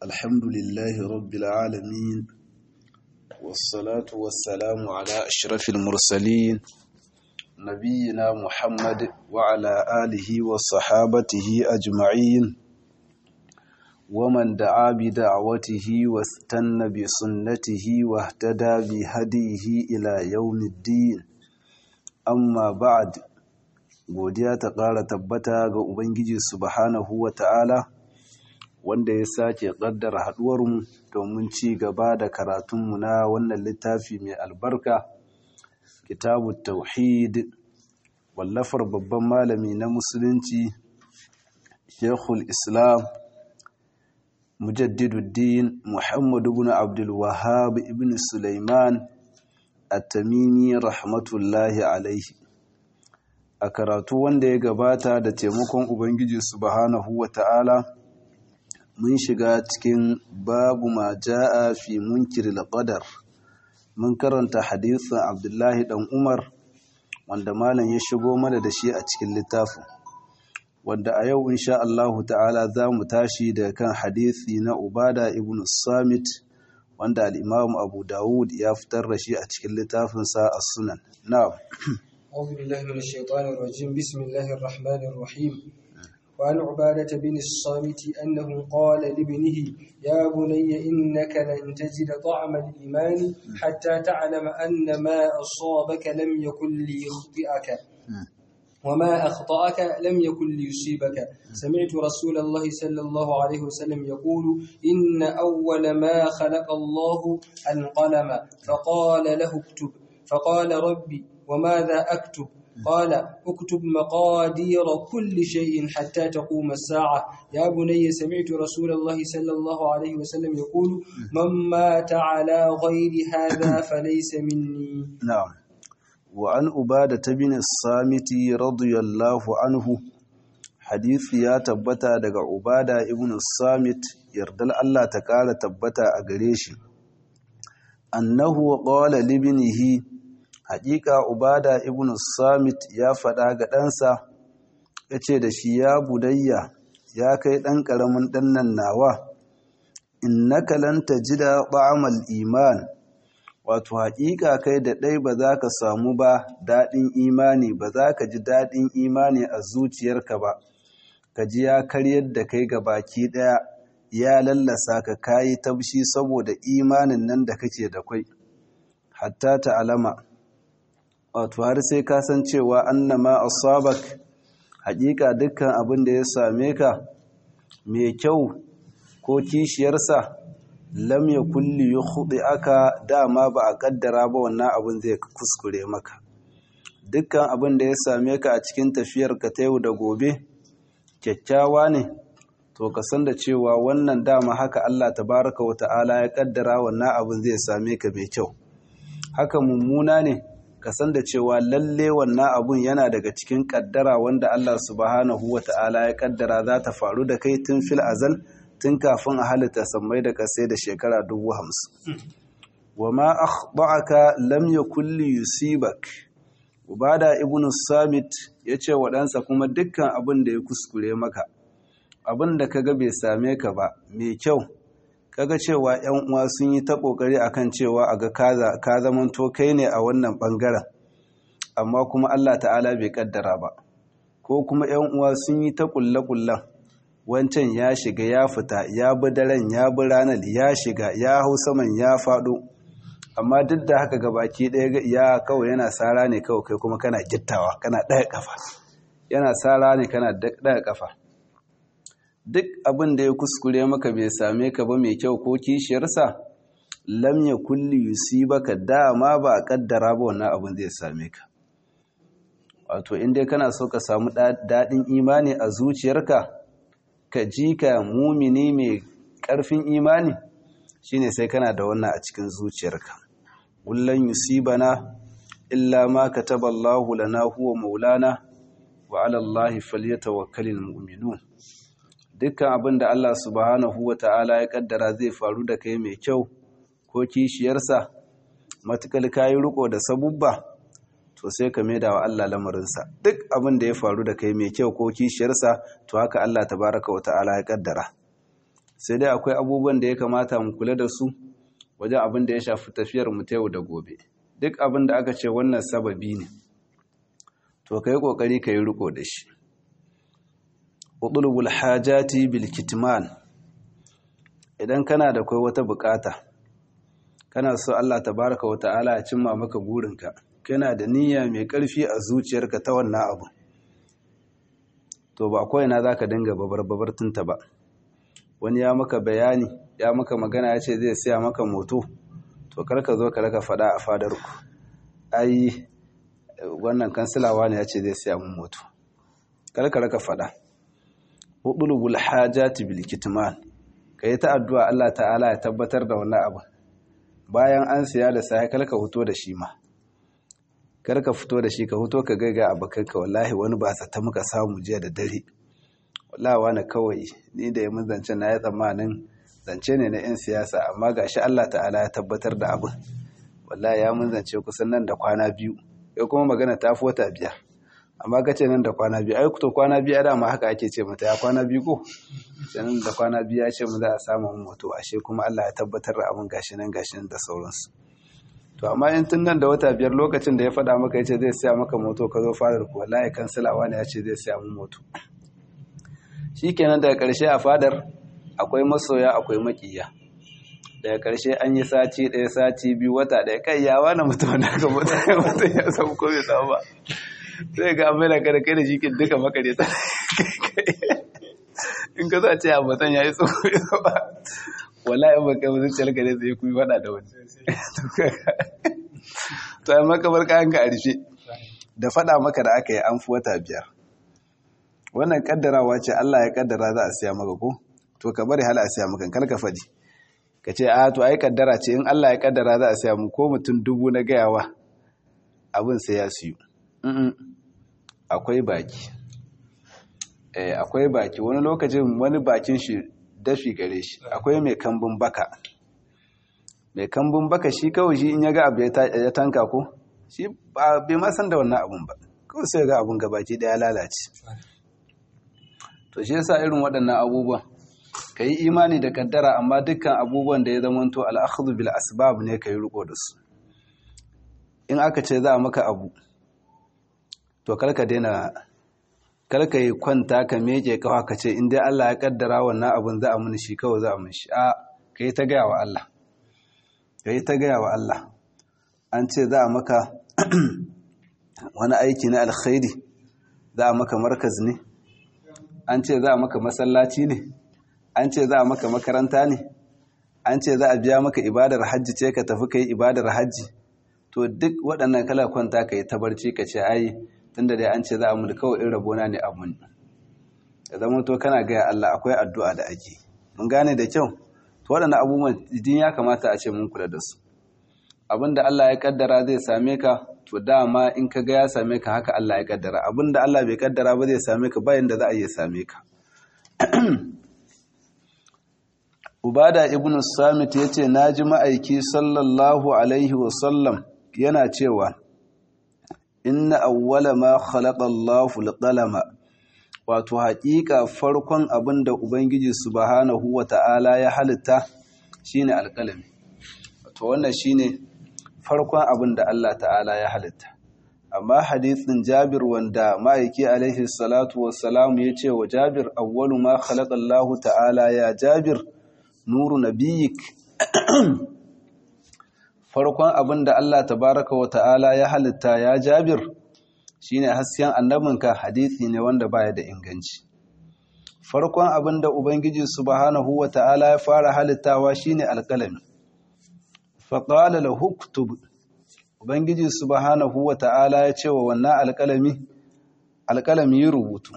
الحمد لله رب العالمين والصلاة والسلام على أشرف المرسلين نبينا محمد وعلى آله وصحابته أجمعين ومن دعا بدعوته واستنى بسنته واهتدى بهديه إلى يوم الدين أما بعد godiya ta ƙara tabbata ga Ubangiji subhanahu wa ta'ala wanda ya sake ƙaddara haɗuwarmu domin ci gaba da karatunmu na wannan littafi mai albarka kitabu tauhid wallafar babban malami na musulunci shekul islam mujaddiduddin muhammadu ibn abdul wahab ibn sulaiman at-tamimi rahmatullahi alaihi a karatu wanda ya gabata da taimakon ubangiji subhanahu wata'ala mun shiga cikin babu ma ja'a fi munkiril qadar mun karanta hadisin abdullahi dan umar wanda malam ya shigo mana da shi a cikin littafin wanda a yau insha Allah ta'ala za mu tashi da kan hadisi na ubada ibn samit wanda al-imam abu dawud ya fitar da shi a cikin littafinsa as-sunan na'am أعوذ بالله من الشيطان الرجيم بسم الله الرحمن الرحيم وعن عبادة بن الصامت أنه قال لابنه يا بني إنك لن تجد طعم الإيمان حتى تعلم أن ما أصابك لم يكن ليخطئك وما أخطأك لم يكن ليصيبك سمعت رسول الله صلى الله عليه وسلم يقول إن أول ما خلق الله القلم فقال له اكتب فقال ربي وماذا أكتب قال اكتب مقادير كل شيء حتى تقوم الساعة يا بني سمعت رسول الله صلى الله عليه وسلم يقول من مات على غير هذا فليس مني نعم وعن أبادة بن الصامت رضي الله عنه حديث يا تبتا daga Ubada ibn Samit yardal Allah ta kara tabbata a gare shi annahu qala libnihi haƙiƙa ubada ibn samit ya faɗa ga ɗansa ya ce da shi ya budayya ya kai ɗan ƙaramin ɗannan nawa innaka lan tajida ta'amal iman wato haƙiƙa kai da ɗai ba za ka samu ba daɗin imani ba za ka ji daɗin imani a zuciyarka ba ka ji ya karyar da kai ga baki ɗaya ya lallasa ka kayi tabshi saboda imanin nan da kake da kwai hatta ta alama wato har sai ka san cewa annama asabak haƙiƙa dukkan abin da ya same ka mai kyau ko kishiyarsa lam ya kulli yukhdi aka dama ba a kaddara ba wannan abin zai kuskure maka dukkan abin da ya same ka a cikin tafiyar ka ta yau da gobe kyakkyawa ne to ka san da cewa wannan dama haka Allah tabaraka wa ta'ala ya kaddara wannan abin zai same ka mai kyau haka mummuna ne ka san da cewa lalle wannan abun yana daga cikin kaddara wanda Allah subhanahu ta'ala ya kaddara za ta faru da kai tun fil azal tun kafin a halitta sammai da kasai da shekara dubu hamsin wa ma akhta'aka lam yakul li yusibak ubada ibnu samit yace wa ɗansa kuma dukkan abin da ya kuskure maka abin da kaga bai same ka ba mai kyau kaga cewa yan uwa sun yi ta kokari akan cewa a ga ka zamanto kai ne a wannan bangaren amma kuma Allah ta'ala bai kaddara ba ko kuma yan uwa sun yi ta kulle kullen wancan ya shiga ya fita ya bi daren ya bi ranar ya shiga ya hau saman ya faɗo amma duk da haka gabaki ɗaya ya kawai yana sara ne kawai kai kuma kana gittawa kana ɗaya kafa yana sara ne kana ɗaya kafa duk abin da ya kuskure maka bai same ka ba mai kyau ko kishiyarsa lam ya kulli yusibaka dama ba a kaddara ba wannan abin zai same ka wato inda kana so ka samu daɗin imani a zuciyarka ka ji ka mumini mai ƙarfin imani shine sai kana da wannan a cikin zuciyarka kullan yusibana illa ma kataballahu lana huwa maulana wa ala allahi falyatawakkalul mu'minun dukkan abin da Allah subhanahu wa ta'ala ya kaddara zai faru da kai mai kyau ko kishiyarsa matukal kayi riko da sabubba to sai ka maida wa Allah lamarinsa duk abin da ya faru da kai mai kyau ko kishiyarsa to haka Allah tabaraka wa ta'ala ya kaddara sai dai akwai abubuwan da ya kamata mu kula da su wajen abin da ya shafi tafiyar mu ta yau da gobe duk abin da aka ce wannan sababi ne to kai kokari kai riko da shi utlubul hajati bil kitman idan kana da kai wata bukata kana so Allah tabaraka wa ta'ala ya cimma maka burinka kana da niyya mai karfi a zuciyarka ta wannan abu to ba kawai na zaka dinga babar babar tunta ba wani ya maka bayani ya maka magana ya ce zai siya maka moto to karka zo ka raka fada a fadar ku ai wannan kansilawa ne ya ce zai siya mun moto karka raka fada hudulul hajati bil kitman kai ta addu'a Allah ta'ala ya tabbatar da wannan abu bayan an siya da sai karka fito da shi ma karka fito da shi ka fito ka gaiga abakanka wallahi wani ba sa ta muka samu jiya da dare wallahi wani kawai ni da yamin zance na ya tsammanin zance ne na 'yan siyasa amma ga shi Allah ta'ala ya tabbatar da abin wallahi ya mun zance kusan nan da kwana biyu ya kuma magana ta fi wata biyar amma ka ce nan da kwana biyu ai to kwana biyu ya dama haka ake ce mata ya kwana biyu ko nan da kwana biyu ya ce mu za a samu moto ashe kuma Allah ya tabbatar da abin gashi nan gashi nan da sauransu to amma in tun nan da wata biyar lokacin da ya faɗa maka ya ce zai siya maka moto ka zo fadar ku wallahi kansilawa ne ya ce zai siya mun moto shikenan daga ƙarshe a fadar akwai masoya akwai makiya daga ƙarshe an yi sati ɗaya sati biyu wata ɗaya kai yawa na mutum da aka mutum ya samu ko bai samu ba sai ga mai da kada kai da shi duka makare ta in ka za ce a mutum ya yi tsoho ya ba wala in ba kai mutum ciyar ka ne zai kuyi faɗa da wani to yi maka bar kayan ka a rufe da faɗa maka da aka yi an fi wata biyar wannan kaddarawa ce Allah ya kaddara za a siya maka ko to ka bari hal a siya maka kar ka faɗi ka ce a to ai kaddara ce in Allah ya kaddara za a siya mu ko mutum dubu na gayawa abin sai ya siyu akwai baki eh akwai baki wani lokacin wani bakin shi dafi gare shi akwai mai kambun baka mai kambun baka shi kawai shi in ya ga abu ya tanka ko shi bai ma san da wannan abun ba kawai sai ga abun gabaki daya lalace to shi yasa irin waɗannan abubuwan ka yi imani da kaddara amma dukkan abubuwan da ya zamanto al'akhudhu bil asbab ne ka yi riko da su in aka ce za a maka abu to karka daina karka yi kwanta ka meke kawa ka ce in dai Allah ya kaddara wannan abun za a muni shi kawai za a muni shi a ka yi ta gaya wa Allah ka yi ta gaya wa Allah an ce za a maka wani aiki na alkhairi za a maka markaz ne an ce za a maka masallaci ne an ce za a maka makaranta ne an ce za a biya maka ibadar hajji ce ka tafi ka yi ibadar hajji to duk waɗannan kala kwanta ka yi tabarci ka ce ai tunda dai an ce za a mu kawai in rabona ne abun da zama to kana gaya Allah akwai addu'a da ake mun gane da kyau to waɗannan abubuwan din ya kamata a ce mun kula da su abinda Allah ya kaddara zai same ka to dama in ka ga ya same ka haka Allah ya kaddara abinda Allah bai kaddara ba zai same ka bayan da za a iya same ka Ubada ibn Samit yace naji ma'aiki sallallahu alaihi wa sallam yana cewa inna awwala ma khalaqa Allahu al-qalama wato haƙiƙa farkon abinda Ubangiji subhanahu wa ta'ala ya halitta shine alƙalami wato wannan shine farkon abin da Allah ta'ala ya halitta amma hadithin Jabir wanda ma'aiki alaihi salatu wassalam ya ce wa Jabir awwalu ma khalaqa Allah ta'ala ya Jabir nuru nabiyik farkon abin da Allah tabaraka wa ta'ala ya halitta ya Jabir shine hasken annabinka hadithi ne wanda baya da inganci farkon abin da Ubangiji subhanahu wa ta'ala ya fara halittawa shine alƙalami faƙala la huktub ubangiji subhanahu wa ta'ala ya ce wa wannan alƙalami alƙalami yi rubutu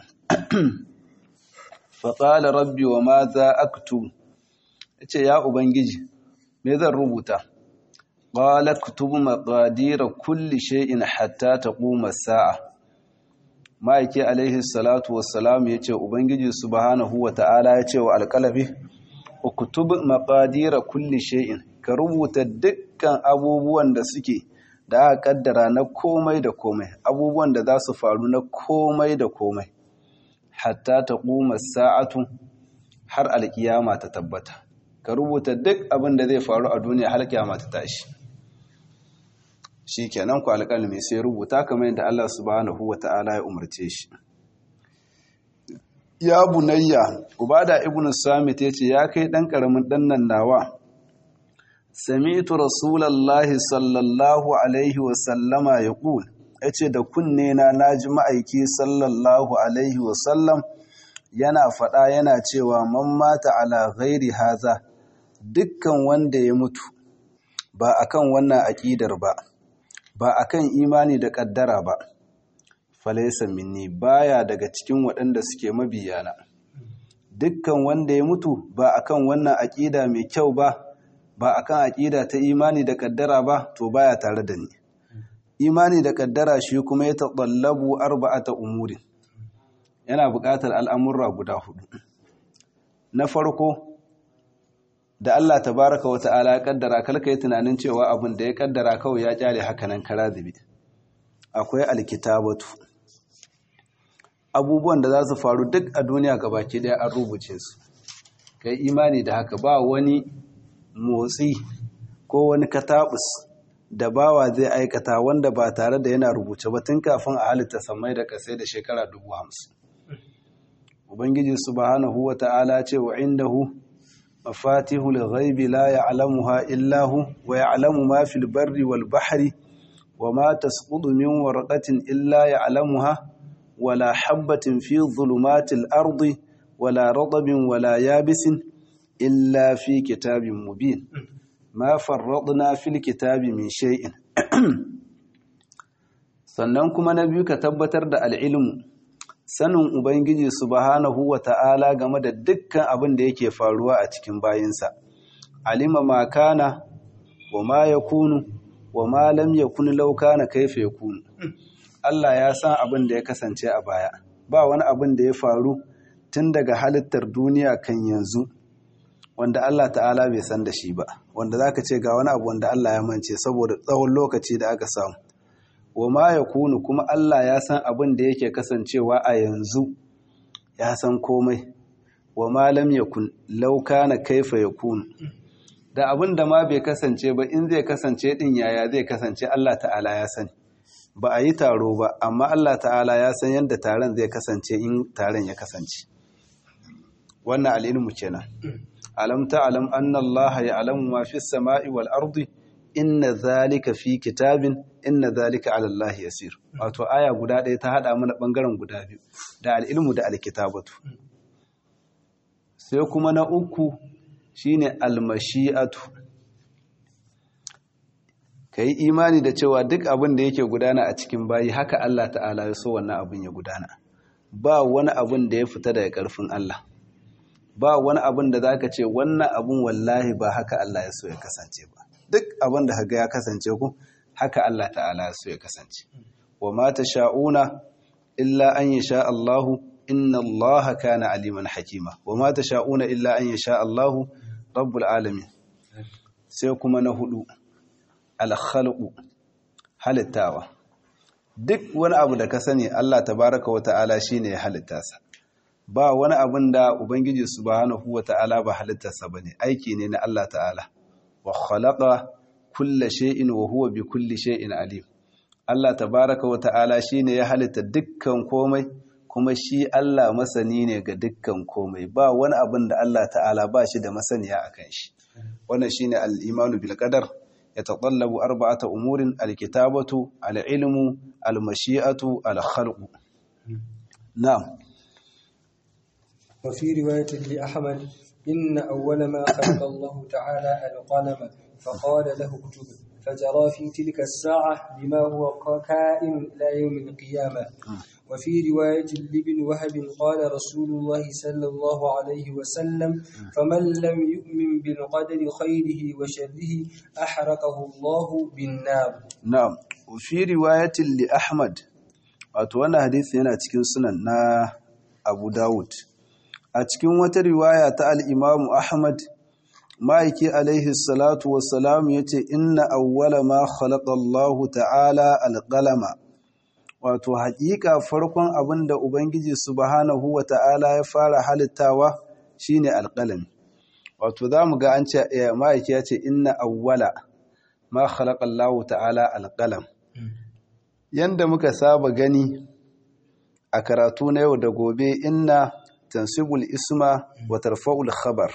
faƙala rabbi wa ma za aktu ya ce ya ubangiji me zan rubuta ƙala kutubu maƙadira kulli shay'in hatta ta ƙuma sa'a ma'aiki alaihi salatu wassalamu ya ce ubangiji subhanahu wa ta'ala ya ce wa alƙalami kutubu maƙadira kulli shay'in ka rubuta dukkan abubuwan da suke da aka kaddara na komai da komai abubuwan da za su faru na komai da komai hatta ta kuma sa'atu har alkiyama ta tabbata ka rubuta duk abin da zai faru a duniya har kiyama ta tashi shikenan ku alƙalmi sai rubuta kamar yadda Allah subhanahu wata'ala ya umarce shi ya bunayya ubada ibnu samit yace ya kai dan karamin dan nan nawa sami'tu rasulullahi sallallahu alaihi wa sallama yaqul yace da kunne na naji ma'aiki sallallahu alaihi wa sallam yana fada yana cewa man mata ala ghairi haza dukkan wanda ya mutu ba akan wannan aqidar ba ba akan imani da kaddara ba falaisa minni baya daga cikin waɗanda suke mabiyana dukkan wanda ya mutu ba akan wannan aƙida mai kyau ba ba akan aƙida ta imani da kaddara ba to baya tare da ni imani da kaddara shi kuma ya taɓallabu arba'ata umurin yana buƙatar al'amurra guda hudu na farko da Allah tabaraka wa ta'ala ya kaddara kalka yi tunanin cewa abin da ya kaddara kawai ya kyale hakanan kara zube akwai alkitabatu abubuwan da za su faru duk a duniya gabaki daya an rubuce su kai imani da haka ba wani motsi ko wani katabus da bawa zai aikata wanda ba tare da yana rubuce ba tun kafin a halitta samai da kasai da shekara dubu hamsin ubangiji subhanahu wa ta'ala ce wa indahu mafatihul ghaibi la ya'lamuha illa hu wa ya'lamu ma fil barri wal bahri wa ma tasqutu min warqatin illa ya'lamuha ولا حبة في ظلمات الأرض ولا رطب ولا يابس إلا في كتاب مبين ما فرطنا في الكتاب من شيء sannan kuma na biyu ka tabbatar da al'ilmu sanin ubangiji subhanahu wa ta'ala game da dukkan abin da yake faruwa a cikin bayinsa alima ma kana wa ma yakunu wa ma lam yakun law kana kaifa yakunu Allah ya san abin da ya kasance a baya ba wani abin da ya faru tun daga halittar duniya kan yanzu wanda Allah ta'ala bai san da shi ba wanda zaka ce ga wani abu wanda Allah ya mance saboda tsawon lokaci da aka samu wa ma yakunu kuma Allah ya san abin da yake kasancewa a yanzu ya san komai wa ma lam yakun law kana kaifa yakunu da abin da ma bai kasance ba in zai kasance din yaya zai kasance Allah ta'ala ya sani ba a yi taro ba amma Allah ta'ala ya san yadda taron zai kasance in taron ya kasance wannan al'ilmu kenan alam ta'lam anna Allah ya'lamu ma fi samai wal ardi inna zalika fi kitabin inna zalika 'ala Allah yasir wato aya guda ɗaya ta hada mana bangaren guda biyu da al'ilmu da alkitabatu sai kuma na uku shine almashi'atu ka yi imani da cewa duk abin da yake gudana a cikin bayi haka Allah ta'ala ya so wannan abin ya gudana ba wani abin da ya fita daga ƙarfin Allah ba wani abin da zaka ce wannan abin wallahi ba haka Allah ya so ya kasance ba duk abin da haga ya kasance ku haka Allah ta'ala ya so ya kasance wa ma sha'una illa an yasha Allahu inna Allah kana aliman hakima wa ma sha'una illa an yasha Allahu rabbul alamin sai kuma na hudu alkhalqu halittawa duk wani abu da ka sani Allah tabaraka wa ta'ala shine ya halitta sa ba wani abin da ubangiji subhanahu wa ta'ala ba halittarsa bane aiki ne na Allah ta'ala wa khalaqa kulla shay'in wa huwa bi kulli shay'in alim Allah tabaraka wa ta'ala shine ya halitta dukkan komai kuma shi Allah masani ne ga dukkan komai ba wani abin da Allah ta'ala ba shi da masaniya akan shi wannan shine al-imanu bil qadar يتطلب أربعة أمور الكتابة العلم المشيئة الخلق نعم وفي رواية لأحمد إن أول ما خلق الله تعالى القلم فقال له اكتب فجرى في تلك الساعة بما هو كائن إلى يوم القيامة وفي رواية لابن وهب قال رسول الله صلى الله عليه وسلم فمن لم يؤمن بالقدر خيره وشره أحرقه الله بالنار نعم وفي رواية لأحمد وأتوانا حديث هنا تكون سنن نا أبو داود أتكون وترواية الإمام أحمد ma'aiki alaihi salatu wassalam ya ce inna awwala ma khalaqa Allahu ta'ala alqalama wato haƙiƙa farkon abin da ubangiji subhanahu wa ta'ala ya fara halittawa shine alqalami wato zamu ga an ce ma'aiki ya ce inna awwala ma khalaqa Allahu ta'ala alqalam yanda muka saba gani a karatu na yau da gobe inna tansibul isma wa tarfa'ul khabar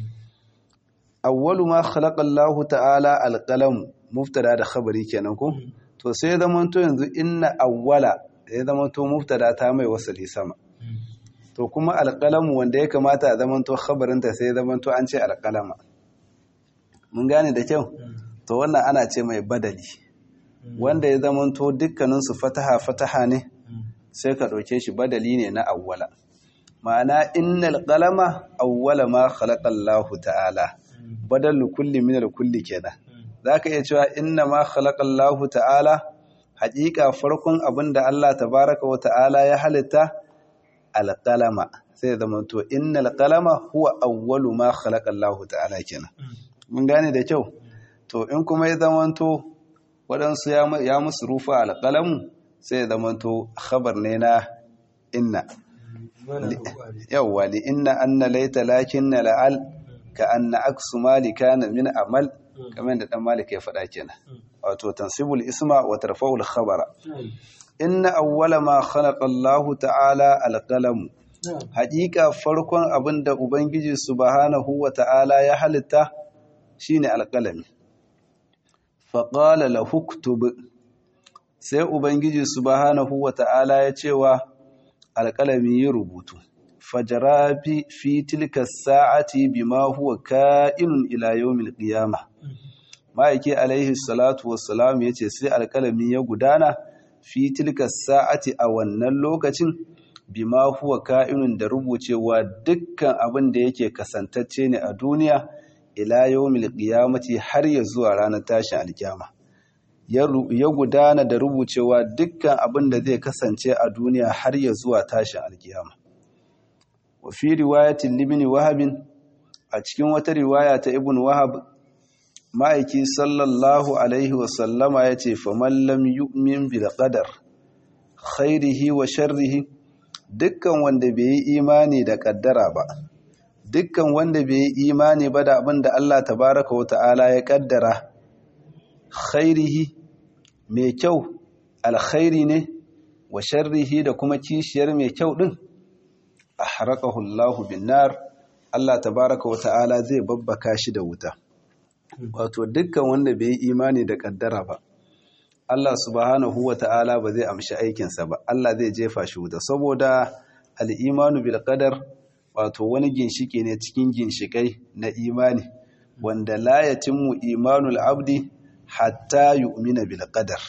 awwalu ma khalaqa Allahu ta'ala alqalam mubtada da khabari kenan ko to sai zaman to yanzu inna awwala ya zaman to mubtada ta mai wasali sama to kuma alqalam wanda ya kamata a zaman to khabarin ta sai zaman to an ce alqalama mun gane da kyau to wannan ana ce mai badali wanda ya zaman to dukkanin su fataha fataha ne sai ka dauke shi badali ne na awwala ma'ana innal qalama awwala ma khalaqa Allahu ta'ala badalu kulli min kulli kenan zaka iya cewa inna ma khalaqa Allahu ta'ala haƙiƙa farkon abinda Allah tabaraka wa ta'ala ya halitta alqalama sai zama to innal qalama huwa awwalu ma khalaqa Allahu ta'ala kenan mun gane da kyau to in kuma ya zama to waɗansu ya musu rufa alqalamu sai zama to khabar ne na inna yawwa li inna anna laita lakinna la'al ka anna aksu mali kana min amal kamar da dan malik ya faɗa kenan wato tansibul isma wa tarfa'ul khabara inna awwala ma khalaqa Allah ta'ala al-qalam haƙiƙa farkon abinda ubangiji subhanahu wa ta'ala ya halitta shine al-qalami fa qala lahu uktub sai ubangiji subhanahu wa ta'ala ya cewa al-qalami yi rubutu fajara fi tilka sa'ati bima huwa ka'inun ila yawmil qiyamah ma'aiki alaihi salatu wassalam yace sai alkalami ya gudana fi tilka sa'ati a wannan lokacin bima huwa ka'inun da rubucewa dukkan abin da yake kasantacce ne a duniya ila yawmil qiyamati har ya zuwa ranar tashin alkiyama ya gudana da rubucewa dukkan abin da zai kasance a duniya har ya zuwa tashin alkiyama wa fi riwayatin libni wahabin a cikin wata riwaya ta ibn wahab ma'aiki sallallahu alaihi wasallama ya ce faman lam yu'min bil qadar khairihi wa sharrihi dukkan wanda bai yi imani da kaddara ba dukkan wanda bai yi imani ba da abin da Allah tabaraka wa ta'ala ya kaddara khairihi mai kyau alkhairi ne wa sharrihi da kuma kishiyar mai kyau din ahraqahu Allahu bin nar Allah tabaraka wa ta'ala zai babbaka shi da wuta wato dukkan wanda bai yi imani da kaddara ba Allah subhanahu wa ta'ala ba zai amshi aikinsa ba Allah zai jefa shi wuta saboda al'imanu bil qadar wato wani ginshike ne cikin ginshikai na imani wanda la yatimmu imanul abdi hatta yu'mina bil qadar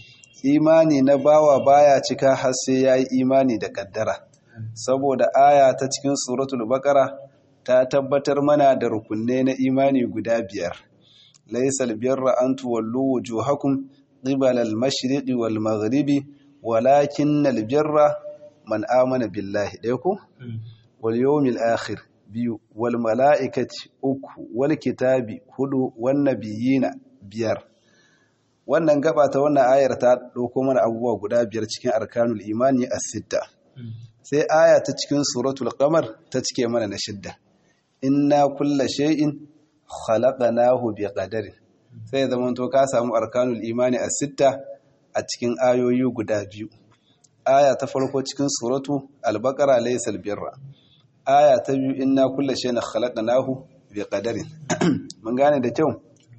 imani na bawa baya cika har sai yayi imani da kaddara saboda aya ta cikin suratul baqara ta tabbatar mana da rukunne na imani guda biyar laysal birra an tuwallu wujuhakum qibala al-mashriqi wal maghribi walakinnal birra man amana billahi dai ko wal yawmil akhir biyu wal mala'ikati uku wal kitabi hudu wan nabiyina biyar wannan gaba ta wannan ayar ta dauko mana abubuwa guda biyar cikin arkanul imani as-sitta sai aya ta cikin suratul qamar ta cike mana na shidda inna kulla shay'in khalaqnahu biqadarin sai zaman to ka samu arkanul imani as-sitta a cikin ayoyi guda biyu aya ta farko cikin suratu al-baqara laysal birra aya ta biyu inna kulla shay'in khalaqnahu biqadarin mun gane da kyau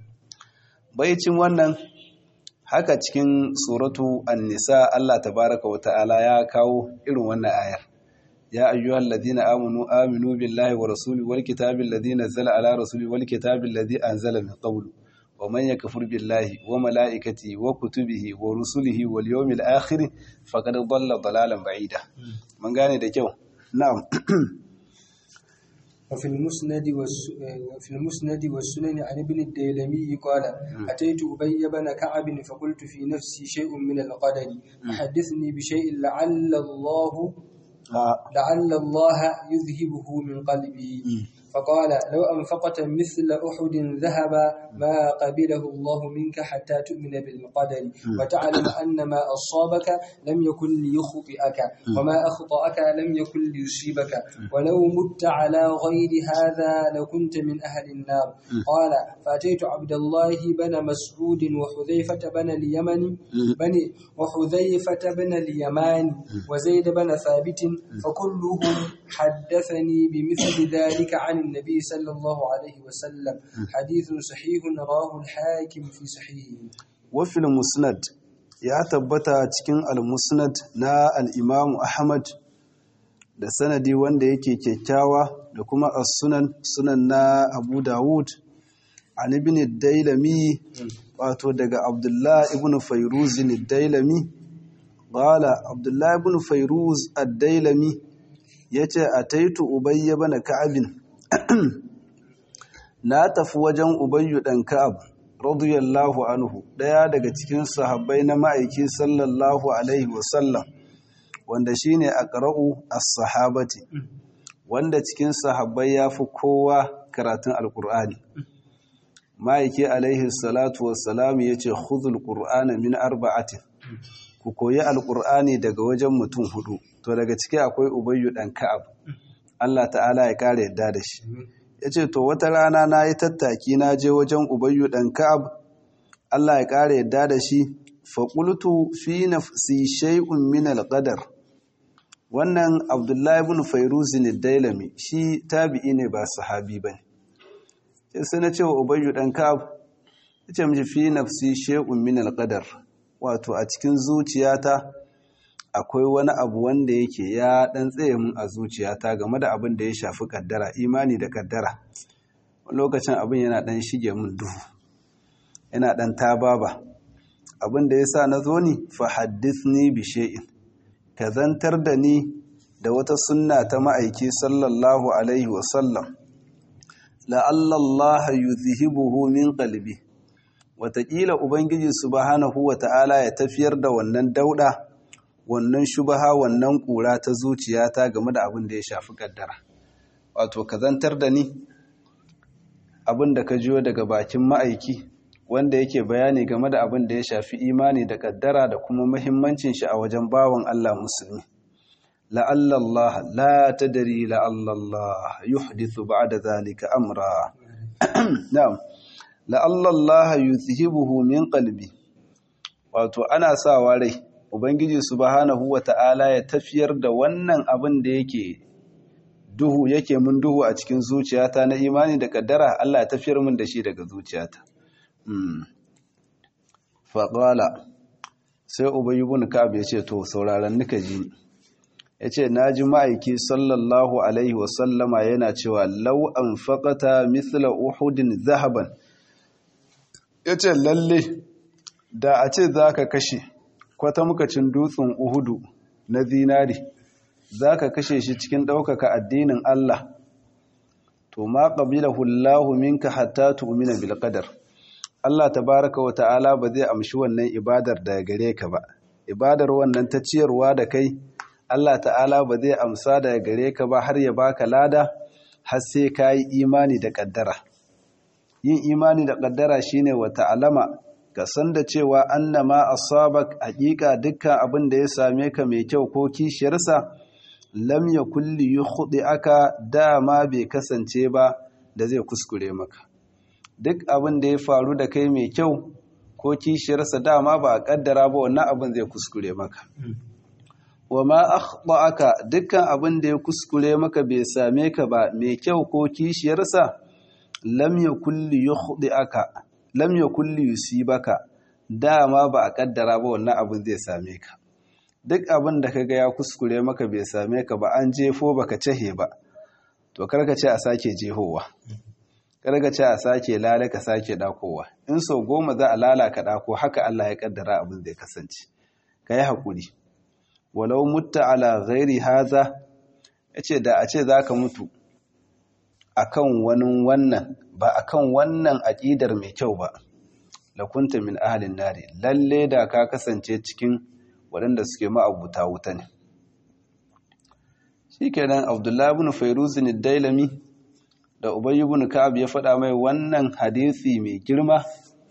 baicin wannan haka cikin suratu an-nisa Allah tabaaraka wa ta'ala ya kawo irin wannan ayar يا أيها الذين آمنوا آمنوا بالله ورسوله والكتاب الذي نزل على رسوله والكتاب الذي أنزل من قبل ومن يكفر بالله وملائكته وكتبه ورسله واليوم الآخر فقد ضل ضلالا بعيدا من قال ده جو نعم وفي المسند وفي المسند والسنن عن ابن الديلمي قال أتيت أبي بن كعب فقلت في نفسي شيء من القدر حدثني بشيء لعل الله لعل الله يذهبه من قلبي فقال لو أنفقت مثل أحد ذهبا ما قبله الله منك حتى تؤمن بالقدر وتعلم أن ما أصابك لم يكن ليخطئك وما أخطأك لم يكن ليصيبك ولو مت على غير هذا لكنت من أهل النار قال فأتيت عبد الله بن مسعود وحذيفة بن اليمن بني وحذيفة بن اليمان وزيد بن ثابت فكلهم حدثني بمثل ذلك عن النبي صلى الله عليه وسلم حديث صحيح رواه الحاكم في صحيحه وفي المسند ya tabbata cikin al-musnad na al-imam Ahmad da sanadi wanda yake kyakkyawa da kuma as-sunan sunan na Abu Dawud an ibn dailami wato daga Abdullah ibn Fayruz ad-Dailami qala Abdullah ibn Fayruz ad-Dailami yace ataitu Ubay ibn Ka'ab na tafi wajen Ubayyu dan Ka'ab radiyallahu anhu daya daga cikin sahabbai na ma'aiki sallallahu alaihi wasallam wanda shine aqra'u as-sahabati wanda cikin sahabbai yafi kowa karatun alqur'ani ma'aiki alaihi salatu wassalam yace khudhul qur'ana min arba'atin ku koyi alqur'ani daga wajen mutum hudu to daga ciki akwai ubayyu dan ka'ab Allah ta'ala ya kare yadda da shi ya ce to wata rana na yi tattaki na je wajen ubayyu ɗan ka'ab Allah ya ƙara yadda da shi faƙultu fi nafsi shay'un min al-qadar wannan abdullahi ibn fairuzin dailami shi tabi'i ne ba sahabi bane sai sai na ce wa ubayyu ɗan ka'ab ya ce miji fi nafsi shay'un min al-qadar wato a cikin zuciyata akwai wani abu wanda yake ya dan tsaye mun a zuciyata game da abin da ya shafi kaddara imani da kaddara lokacin abin yana dan shige mun duhu yana dan tababa abin da yasa na zo ni fa haddithni bi shay'in ka zantar da ni da wata sunna ta ma'aiki sallallahu alaihi wa sallam la'alla Allah yuzhibuhu min qalbi wataƙila ubangiji subhanahu wa ta'ala ya tafiyar da wannan dauda wannan shubaha wannan kura ta zuciyata game da abin da ya shafi kaddara wato ka zantar da ni abin da ka jiyo daga bakin ma'aiki wanda yake bayani game da abin da ya shafi imani da kaddara da kuma muhimmancin shi a wajen bawan Allah musulmi la'allallah la tadri la'allallah yuhdithu ba'da zalika amra na'am la'allallah yuzhibuhu min qalbi wato ana sawa rai Ubangiji subhanahu wa ta'ala ya tafiyar da wannan abin da yake duhu yake mun duhu a cikin zuciyata na imani da kaddara Allah ya tafiyar mun da shi daga zuciyata. Faƙwala sai Ubayi bin Ka'ab ya ce to sauraron nika ji ya ce na ji ma'aiki sallallahu Alaihi wasallama yana cewa lau an faƙata mithla uhudin zahaban ya ce lalle da a ce za ka kashe kwatamkacin dutsen Uhudu na zinari za ka kashe shi cikin ɗaukaka addinin Allah to ma qabilahu Allahu minka hatta tu'mina bil qadar Allah tabaaraka wa ta'ala ba zai amshi wannan ibadar da gare ka ba ibadar wannan ta ciyarwa da kai Allah ta'ala ba zai amsa da gare ka ba har ya baka lada har sai kai imani da kaddara yin imani da kaddara shine wa ta'alama ka san da cewa annama asabak haƙiƙa dukkan abin da ya same ka mai kyau ko kishiyarsa lam yakul li aka dama bai kasance ba da zai kuskure maka duk abin da ya faru da kai mai kyau ko kishiyarsa dama ba a kaddara ba wannan abin zai kuskure maka wa ma akhta'aka dukkan abin da ya kuskure maka bai same ka ba mai kyau ko kishiyarsa lam yakul li aka lam yakul li yusibaka dama ba a kaddara ba wannan abin zai same ka duk abin da kaga ya kuskure maka bai same ka ba an jefo baka cehe ba to karka ce a sake jehowa karka ce a sake lala ka sake dakowa in sau goma za a lala ka dako haka Allah ya kaddara abin zai kasance ka yi haƙuri walau mutta ala ghairi haza yace da a ce zaka mutu akan wani wannan ba akan wannan aƙidar mai kyau ba lakunta min ahalin nari lalle da ka kasance cikin waɗanda suke ma'abuta wuta ne shi kenan abdullahi ibn fairuzin dailami da Ubay ibn Ka'ab ya faɗa mai wannan hadisi mai girma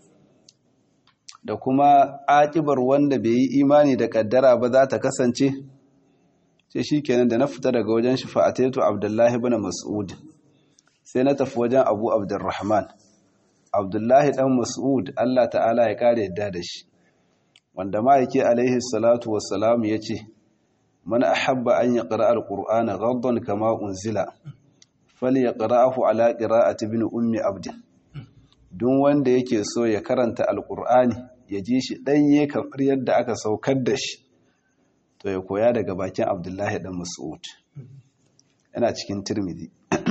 da kuma akibar wanda bai yi imani da kaddara ba za ta kasance sai shikenan da na fita daga wajen shi fa'ataitu Abdullahi ibn Mas'ud sai na tafi wajen Abu Abdurrahman Abdullahi dan Mas'ud Allah ta'ala ya kare yadda da shi wanda ma'aiki alaihi salatu wassalam yace man ahabba an yaqra al-qur'ana ghaddan kama unzila falyaqra'ahu ala qira'ati ibn ummi abd duk wanda yake so ya karanta alqur'ani ya ji shi danye kamar yadda aka saukar da shi to ya koya daga bakin abdullahi dan mas'ud yana cikin tirmidhi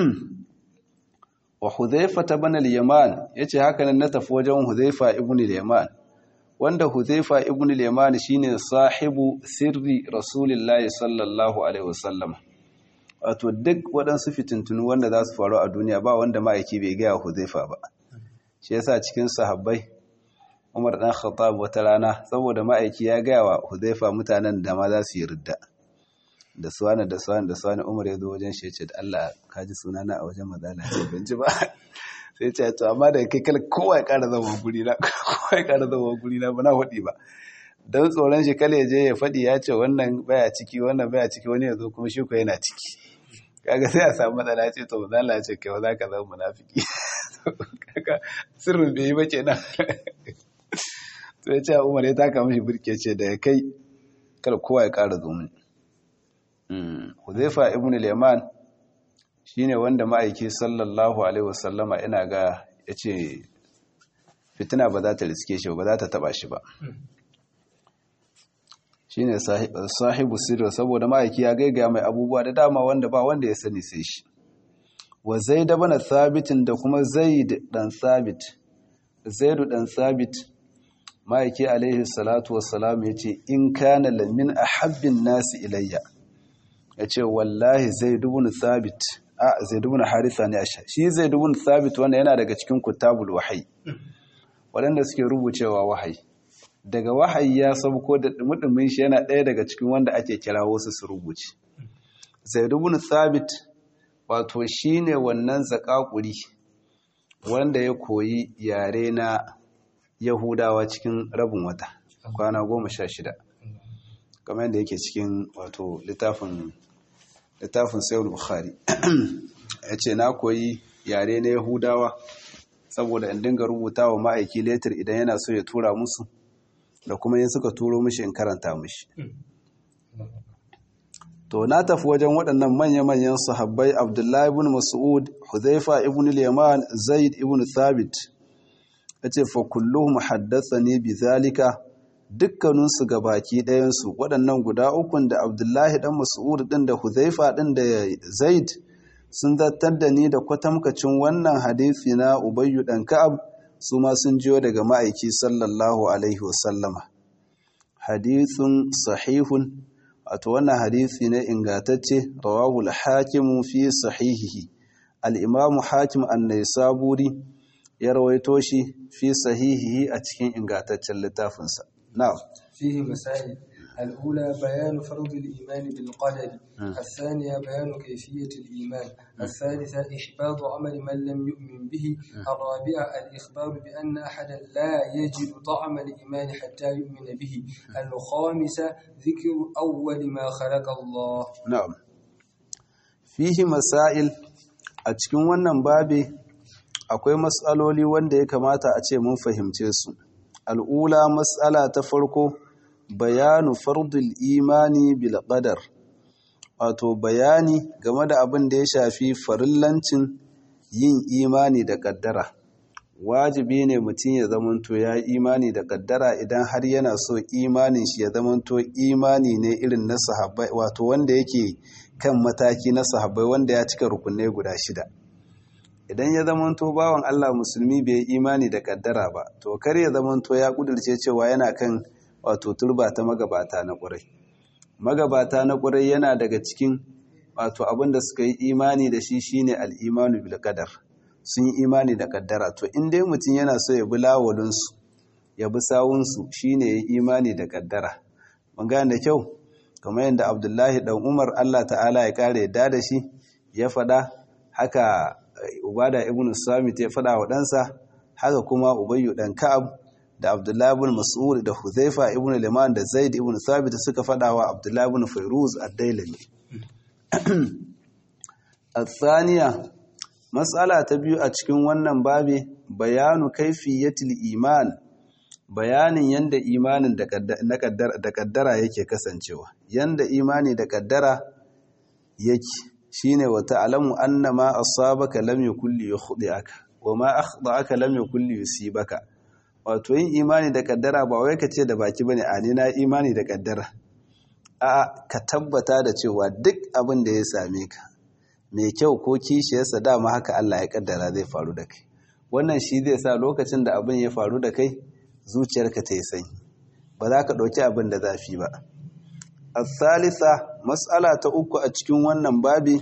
wa hudhayfa ibn al-yaman yace haka nan na tafi wajen hudhayfa ibn al-yaman wanda hudhayfa ibn al-yaman shine sahibu sirri rasulillahi sallallahu alaihi wasallam wato duk waɗansu fitintunu wanda za su faru a duniya ba wanda ma'aiki bai gaya hudhayfa ba shi yasa cikin sahabbai Umar dan Khattab wata rana saboda ma'aiki ya gaya wa hudhayfa mutanen da ma za su yi ridda da suwana da suwana da suwana Umar ya zo wajen shi ya ce da Allah ka ji sunana a wajen mazala ce ban ji ba sai ce to amma da kai kala kowa ya kara zama guri na kowa ya kara zama guri na ba na faɗi ba don tsoron shi kala ya je ya faɗi ya ce wannan baya ciki wannan baya ciki wani ya zo kuma shi ko yana ciki kaga sai a samu matsala ce to mazala ce kai za ka zama munafiki kaga sirrin bai yi ba kenan sai ce Umar ya taka mishi birke ce da ya kai kala kowa ya kara zo mini Huzaifa ibn al-Yaman shine wanda ma'aiki sallallahu alaihi wasallama ina ga yace fitina ba za ta riske shi ba za ta taba shi ba shine sahibu sirri saboda ma'aiki ya gaiga mai abubuwa da dama wanda ba wanda ya sani sai shi wa zaid ibn thabit da kuma zaid dan thabit zaid dan thabit ma'aiki alaihi salatu wassalam yace in kana lamin ahabbin nasi ilayya ya ce wallahi zai dubun sabit a zai dubun haritha ne a sha shi zai dubun sabit wanda yana daga cikin kutabul wahayi waɗanda suke rubucewa wahayi daga wahayi ya sabko da dumudumin shi yana ɗaya daga cikin wanda ake kira wasu su rubuce zai dubun sabit wato shi ne wannan zakakuri wanda ya koyi yare na yahudawa cikin rabin wata kwana goma sha shida kamar yadda yake cikin wato littafin littafin sayar bukhari ya ce na koyi yare na yahudawa saboda in dinga rubuta wa ma'aiki letter idan yana so ya tura musu da kuma yin suka turo mishi in karanta mishi to na tafi wajen waɗannan manya-manyan sahabbai abdullahi ibn mas'ud huzaifa ibn al-yaman zaid ibn thabit yace fa kulluhum haddathani bi zalika dukkaninsu ga baki ɗayansu waɗannan guda ukun da abdullahi ɗan mas'ud ɗin da huzaifa ɗin da zaid sun zartar da ni da kwatamkacin wannan hadisi na ubayyu ɗan ka'ab su ma sun jiyo daga ma'aiki sallallahu alaihi wasallama hadisun sahihun wato wannan hadisi ne ingatacce rawahu al-hakim fi sahihihi al-imamu hakim an-naisaburi ya rawaito shi fi sahihihi a cikin ingataccen littafinsa نعم فيه مسائل الأولى بيان فرض الإيمان بالقدر الثانية بيان كيفية الإيمان الثالثة إحباط عمل من لم يؤمن به الرابعة الإخبار بأن أحدا لا يجد طعم الإيمان حتى يؤمن به الخامسة ذكر أول ما خلق الله نعم فيه مسائل أتكون wannan babi akwai matsaloli wanda ya kamata a ce mun fahimce su al'ula matsala ta farko bayanu fardul imani bil qadar wato bayani game da abin da ya shafi farillancin yin imani da kaddara wajibi ne mutum ya zamanto ya imani da kaddara idan har yana so imanin shi ya zamanto imani ne irin na sahabbai wato wanda yake kan mataki na sahabbai wanda ya cika rukunai guda shida idan ya zamanto bawan Allah musulmi bai imani da kaddara ba to kar ya zamanto ya kudurce cewa yana kan wato turba ta magabata na ƙurai magabata na ƙurai yana daga cikin wato abin da suka yi imani da shi shine al'imanu bil qadar sun yi imani da kaddara to in dai mutum yana so ya bi lawalinsu ya bi sawunsu shine ya yi imani da kaddara mun gane da kyau kamar yadda abdullahi dan umar allah ta'ala ya kare yadda da shi ya faɗa haka ubada ibn samit ya faɗa wa ɗansa haka kuma ubayyu ɗan ka'ab da abdullahi ibn mas'ud da huzaifa ibn liman da zaid ibn thabit suka faɗa wa abdullahi ibn fairuz ad-dailami الثانية مسألة تبيو أتكون wannan babi bayanu kaifiyatil iman bayanin yanda imanin da kaddara yake kasancewa yanda imani da kaddara yake shine wa ta'lamu annama asabaka lam yakul yukhdi'aka wama akhda'aka lam yakul yusibaka wato yin imani da kaddara ba wai kace da baki bane a ni na imani da kaddara a ka tabbata da cewa duk abin da ya same ka mai kyau ko kishiyarsa dama haka Allah ya kaddara zai faru da kai wannan shi zai sa lokacin da abin ya faru da kai zuciyarka ta yi sanyi ba za ka ɗauki abin da zafi ba الثالثة مسألة uku a cikin wannan babi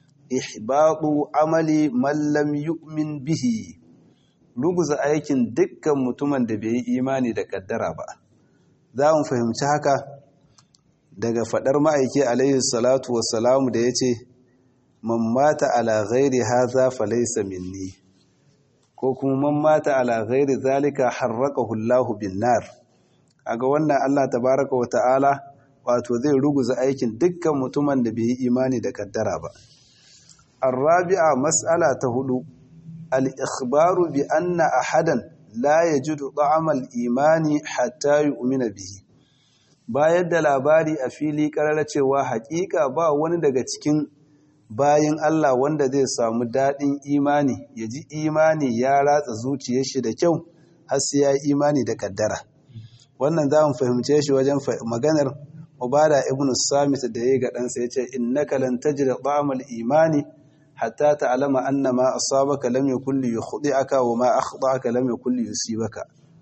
ihbatu amali man lam yu'min bihi ruguza aikin dukkan mutumin da bai yi imani da kaddara ba za mu fahimci haka daga fadar ma'aiki alaihi salatu wassalamu da yace man mata ala ghairi hadha falaysa minni ko kuma man mata ala ghairi zalika harraqahu Allahu bin nar aga wannan Allah tabaraka wa ta'ala wato zai ruguza aikin dukkan mutumin da bai yi imani da kaddara ba. Arrabi'a mas'ala ta hudu, al'ikhbaru bi anna ahadan la ya ji ta'amal imani hatta yi umina bihi. Bayar da labari a fili ƙarar cewa haƙiƙa ba wani daga cikin bayin Allah wanda zai samu daɗin imani, ya ji imani ya ratsa zuciyar shi da kyau, har sai ya yi imani da kaddara. Wannan za mu fahimce shi wajen maganar Ubada ibn Samit da ya ga ɗansa ya ce, Innaka lan tajida ta'amal imani hatta ta'lama anna ma asabaka lam yakul li yukhdi'aka wa ma akhta'aka lam yakul li yusibaka.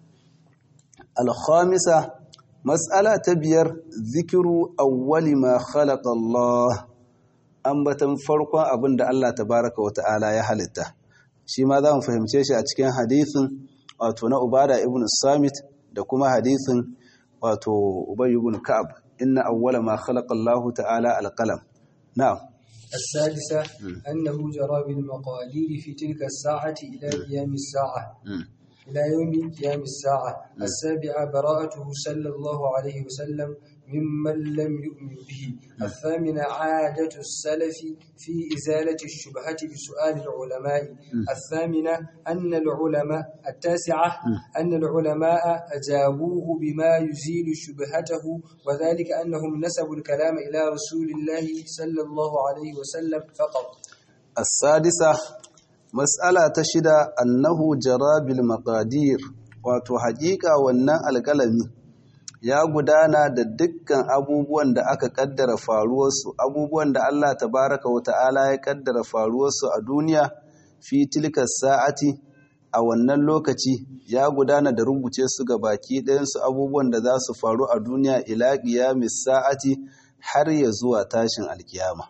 Al-khamisa mas'ala ta biyar zikiru awwali ma khalaqa Allah ambatan farkon abin da Allah tabaraka wa ta'ala ya halitta. Shi ma za mu fahimce shi a cikin hadisin wato na Ubada ibn Samit da kuma hadisin wato Ubay ibn Ka'ab إن أول ما خلق الله تعالى القلم نعم السادسة أنه جرى بالمقادير في تلك الساعة إلى قيام الساعة إلى يوم قيام الساعة السابعة براءته صلى الله عليه وسلم ممن لم يؤمن به الثامنة عادة السلف في إزالة الشبهة بسؤال العلماء الثامنة أن العلماء التاسعة أن العلماء أجابوه بما يزيل شبهته وذلك أنهم نسبوا الكلام إلى رسول الله صلى الله عليه وسلم فقط السادسة مسألة تشد أنه جرى بالمقادير wato haƙiƙa wannan alƙalami ya gudana da dukkan abubuwan da aka kaddara faruwarsu abubuwan da Allah tabaraka wa ta'ala ya kaddara faruwarsu a duniya fi tilka sa'ati a wannan lokaci ya gudana da rubuce su ga baki ɗayansu abubuwan da za su faru a duniya ila qiyamis sa'ati har ya zuwa tashin alkiyama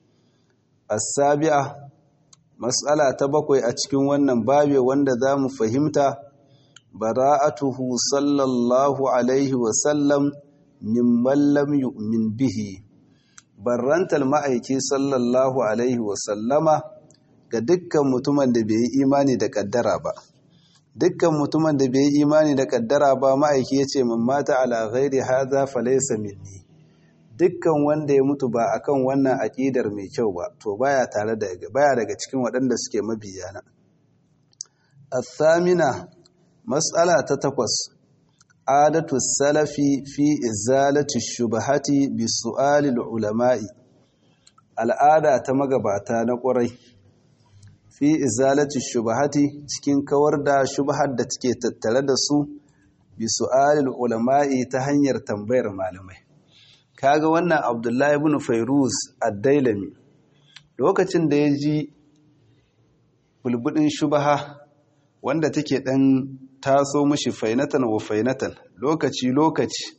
as-sabi'a mas'ala ta bakwai a cikin wannan babe wanda za mu fahimta bara'atuhu sallallahu alaihi wasallam mimman lam yu'min bihi barrantal ma'aiki sallallahu alaihi wasallama ga dukkan mutumin da bai yi imani da kaddara ba dukkan mutumin da bai yi imani da kaddara ba ma'aiki ya ce min mata ala ghairi hadha falaysa minni dukkan wanda ya mutu ba akan wannan aƙidar mai kyau ba to baya tare da baya daga cikin waɗanda suke mabiyana الثامنة Matsala ta takwas, adatu salafi fi izalati shubahati bi su'alil ulama'i. Al'ada ta magabata na ƙwarai, fi izalati shubahati cikin kawar da shubahar da take tattare da su bi su'alil ulama'i ta hanyar tambayar malamai. Kaga wannan Abdullahi ibn Fairuz ad-Dailami lokacin da ya ji bulbudin shubaha wanda take ɗan taso mashi fainatan wa fainatan lokaci-lokaci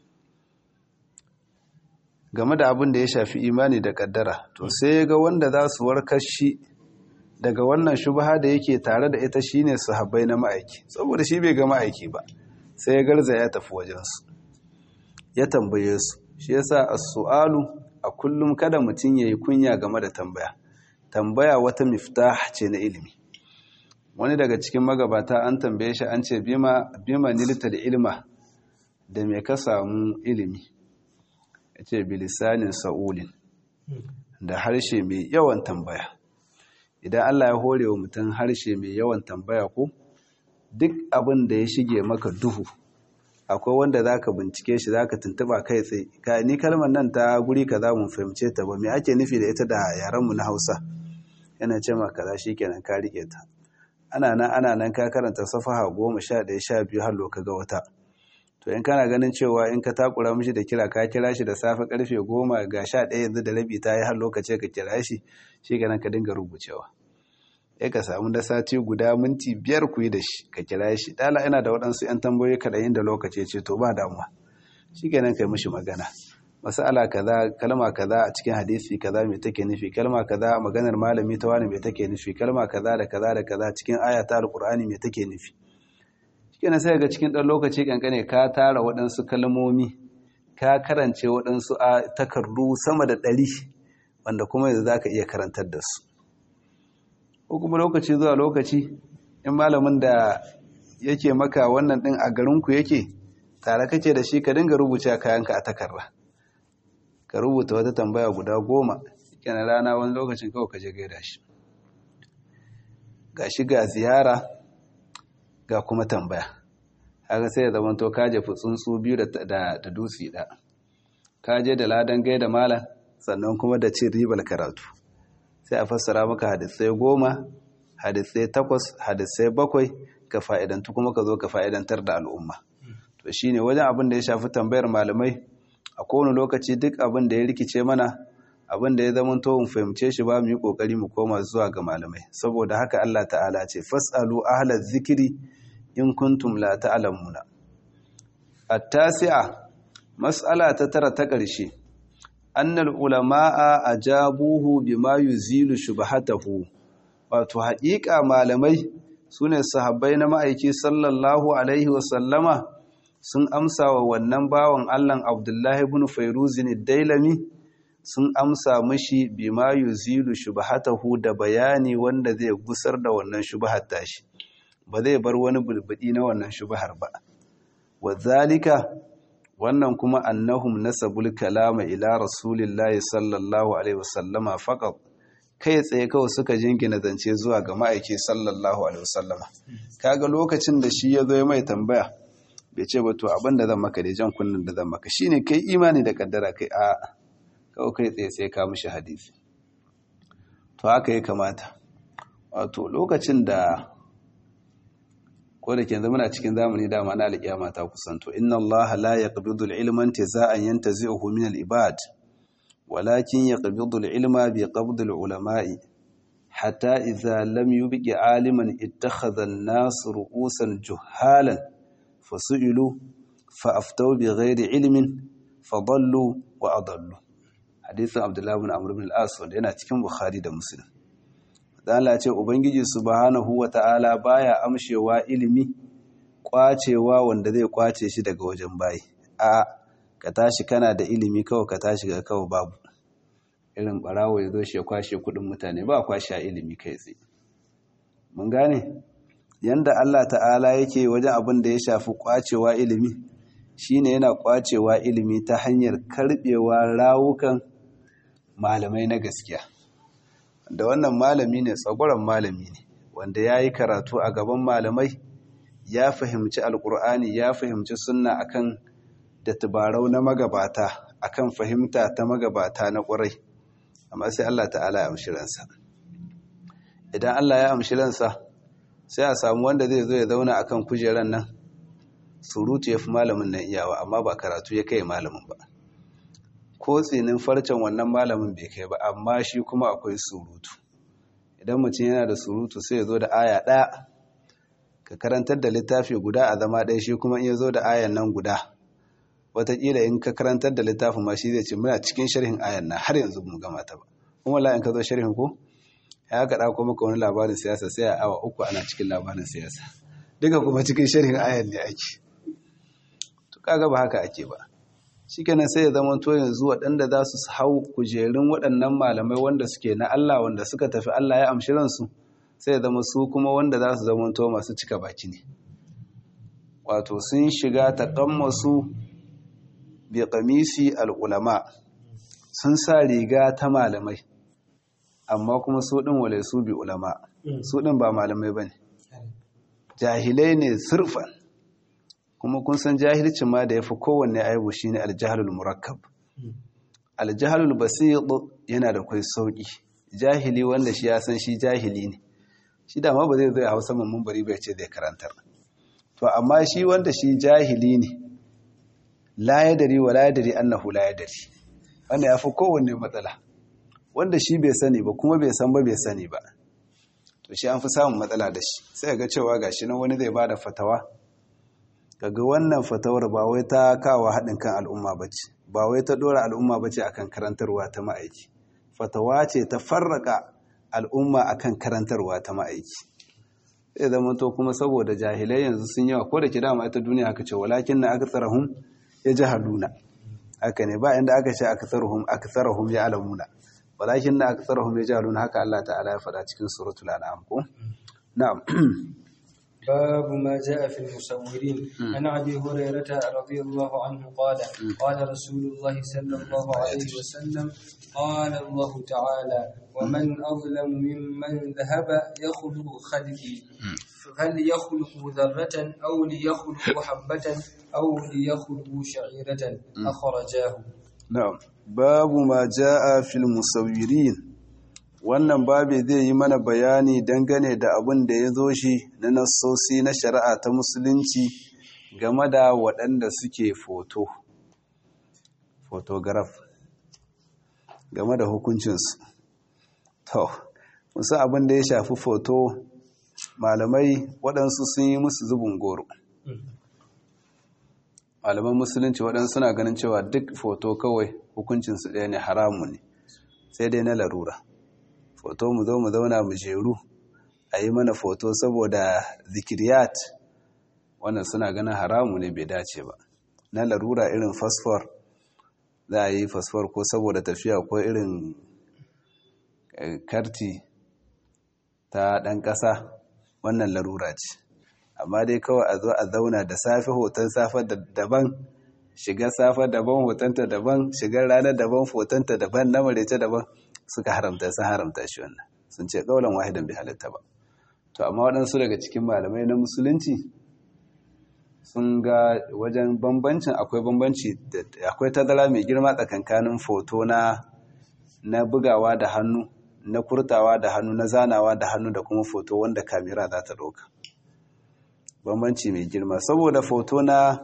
game da abin da ya shafi imani da kaddara to sai ya ga wanda za su warkar shi daga wannan shubha da yake tare da ita shine sahabbai na ma'aiki saboda shi bai ga ma'aiki ba sai ya garza ya tafi wajensu ya tambaye su shi yasa as-su'alu a kullum kada mutum yayi kunya game da tambaya tambaya wata miftah ce na ilimi wani daga cikin magabata an tambaye shi an ce bima bima nilta da ilma da me ka samu ilimi yace bilisanin sa'ulin da harshe mai yawan tambaya idan Allah ya hore wa mutum harshe mai yawan tambaya ko duk abin da ya shige maka duhu akwai wanda zaka bincike shi zaka tuntuba kai tsaye ka ni kalmar nan ta guri kaza mun fahimce ta ba me ake nufi da ita da yaran mu na Hausa yana ce maka kaza shikenan ka rike ta ana nan ana nan ka karanta safaha 11 12 har loka ga wata to in kana ganin cewa in ka takura mishi da kira ka kira shi da safe karfe 10 ga 11 yanzu da rabi ta yi har lokaci ka kira shi shikenan ka dinga rubucewa ya ka samu da sati guda minti biyar ku yi da shi ka kira shi dala ina da waɗansu 'yan tambayoyi kaɗan da lokaci ce to ba damuwa shi kenan kai mishi magana masala kaza kalma kaza a cikin hadisi kaza mai take nufi kalma kaza a maganar malami ta wani mai take nufi kalma kaza da kaza da kaza cikin aya ta alqur'ani mai take nufi shikenan sai ga cikin ɗan lokaci kankane ka tara waɗansu kalmomi ka karance waɗansu a takardu sama da ɗari wanda kuma yanzu zaka iya karantar da su ko kuma lokaci zuwa lokaci in malamin da yake maka wannan din a garinku yake tare kake da shi ka dinga rubuce kayanka a takarda ka rubuta wata tambaya guda goma yana rana wani lokacin kawai ka je gaida shi ga shi ga ziyara ga kuma tambaya haka sai ya zama to ka jefi tsuntsu biyu da dutse da ka je da ladan gaida malam sannan kuma da cin ribar karatu sai a fassara maka hadisai goma hadisai takwas hadisai bakwai ka fa'idantu kuma ka zo ka fa'idantar da al'umma to shi ne wajen abin da ya shafi tambayar malamai a kowane lokaci duk abin da ya rikice mana abin da ya zama to fahimce shi ba mu yi kokari mu koma zuwa ga malamai saboda haka Allah ta'ala ce fasalu ahlaz zikiri in kuntum la ta'lamuna at-tasi'a mas'ala ta tara ta ƙarshe annal ulama'a ajabuhu bima yuzilu shubhatahu wato haƙiƙa malamai sune sahabbai na ma'aiki sallallahu alaihi wasallama sun amsa wa wannan bawan Allah Abdullahi ibn Fairuzin Dailami sun amsa mishi bima yuzilu shubhatahu da bayani wanda zai gusar da wannan shubhar tashi ba zai bar wani bulbudi na wannan shubhar ba wazalika wannan kuma annahum nasabul kalama ila rasulillahi sallallahu alaihi wasallama faqat kai tsaye kawai suka jingina zance zuwa ga ma'aiki sallallahu alaihi wasallama kaga lokacin da shi ya zo mai tambaya bai ce ba to abin da zan maka da jan kunnin da zan maka shine kai imani da kaddara kai a kawai kai tsaye sai ka mishi hadisi to haka ya kamata wato lokacin da ko da ke muna cikin zamani dama na alƙiyama ta kusanto inna Allah la yaqbidu al-ilma intiza'an yantazi'uhu min al-ibad walakin yaqbidu al-ilma bi qabd al-ulama'i hatta idza lam yubqi 'aliman ittakhadha an-nas ru'usan juhalan fasu'ilu fa'aftaw bi ghairi ilmin fadallu wa adallu hadisin Abdullah ibn Amr ibn al-As wanda yana cikin Bukhari da Muslim Allah ce Ubangiji subhanahu wa ta'ala baya amshewa ilimi kwacewa wanda zai kwace shi daga wajen bayi. A ka tashi kana da ilimi kawai ka tashi ga kawai babu. Irin barawo ya zo shi ya kwashe kudin mutane ba kwashe ilimi kai tsaye. Mun gane? Yanda Allah ta'ala yake wajen abin da ya shafi kwacewa ilimi, shine yana kwacewa ilimi ta hanyar karbewa rawukan malamai na gaskiya. da wannan malami ne tsagoran malami ne wanda ya yi karatu a gaban malamai ya fahimci alkur'ani ya fahimci sunna akan da tubarau na magabata akan fahimta ta magabata na ƙwarai amma sai Allah ta'ala ya amshi ransa idan Allah ya amshi ransa sai a samu wanda zai zo ya zauna akan kujeran nan surutu ya fi malamin nan iyawa amma ba karatu ya kai malamin ba ko tsinin farcen wannan malamin bai kai ba amma shi kuma akwai surutu idan mutum yana da surutu sai ya zo da aya ɗaya ka karantar da littafi guda a zama ɗaya shi kuma in ya zo da ayan nan guda wataƙila in ka karantar da littafin ma shi zai ce muna cikin sharhin ayan nan har yanzu mu gama ta ba kuma la in ka zo sharhin ko ya ka ɗauko maka wani labarin siyasa sai a awa uku ana cikin labarin siyasa duka kuma cikin sharhin ayan ne ake to kaga ba haka ake ba shikenan sai ya zama to yanzu waɗanda za su hau kujerun waɗannan malamai wanda suke na Allah wanda suka tafi Allah ya amshi ransu sai ya zama su kuma wanda za su zama to masu cika baki ne wato sun shiga taƙammasu bi qamisi al-ulama sun sa riga ta malamai amma kuma su ɗin wale su bi ulama su ɗin ba malamai ba ne jahilai ne surfan kuma kun san jahilcin ma da ya fi kowanne aibu shi ne aljahalul murakkab aljahalul basit yana da kwai sauƙi jahili wanda shi ya san shi jahili ne shi dama ba zai zai hausa mamman bari bai ce zai karantar to amma shi wanda shi jahili ne la yadari wa la yadari annahu la yadari wanda ya fi kowanne matsala wanda shi bai sani ba kuma bai san ba bai sani ba to shi an fi samun matsala da shi sai ga cewa gashi nan wani zai bada fatawa kaga wannan fatawar ba wai ta kawo haɗin kan al'umma bace ba wai ta dora al'umma bace akan karantarwa ta ma'aiki fatawa ce ta farraka al'umma akan karantarwa ta ma'aiki sai zama to kuma saboda jahilai yanzu sun yawa ko da ke dama ita duniya haka ce walakin na aktsarahum yajhaluna haka ne ba inda aka ce aktharuhum aktharuhum ya'lamuna walakin na aktharuhum yajhaluna haka Allah ta'ala ya faɗa cikin suratul an'am ko na'am باب ما جاء في المصورين عن ابي هريره رضي الله عنه قال قال رسول الله صلى الله عليه وسلم قال الله تعالى ومن اظلم ممن ذهب يخلق خلقي فليخلق ذرة أو ليخلق حبة أو ليخلق شعيرة أخرجاه na'am babu ma ja'a fil musawwirin wannan babu zai yi mana bayani dangane da abin da ya zo shi na nassosi na shari'a ta musulunci game da waɗanda suke foto photograph game da hukuncinsu to musa abin da ya shafi foto malamai waɗansu sun yi musu zubin goro malaman musulunci waɗansu suna ganin cewa duk foto kawai hukuncinsu ɗaya ne haramu ne sai dai na larura foto mu zo mu zauna mu jeru a yi mana foto saboda zikiriyat wannan suna ganin haramu ne bai dace ba na larura irin fasfor za a yi fasfor ko saboda tafiya ko irin karti ta ɗan ƙasa wannan larura ce amma dai kawai a zo a zauna da safe hoton safe daban shigar safe daban hotonta daban shigar ranar daban hotonta daban na marece daban suka haramta sun haramta shi wannan sun ce kaulan wahidan bai halitta ba to amma waɗansu daga cikin malamai na musulunci sun ga wajen bambancin akwai bambanci akwai tazara mai girma tsakankanin foto na na bugawa da hannu na kurtawa da hannu na zanawa da hannu da kuma foto wanda kamera za ta ɗauka bambanci mai girma saboda foto na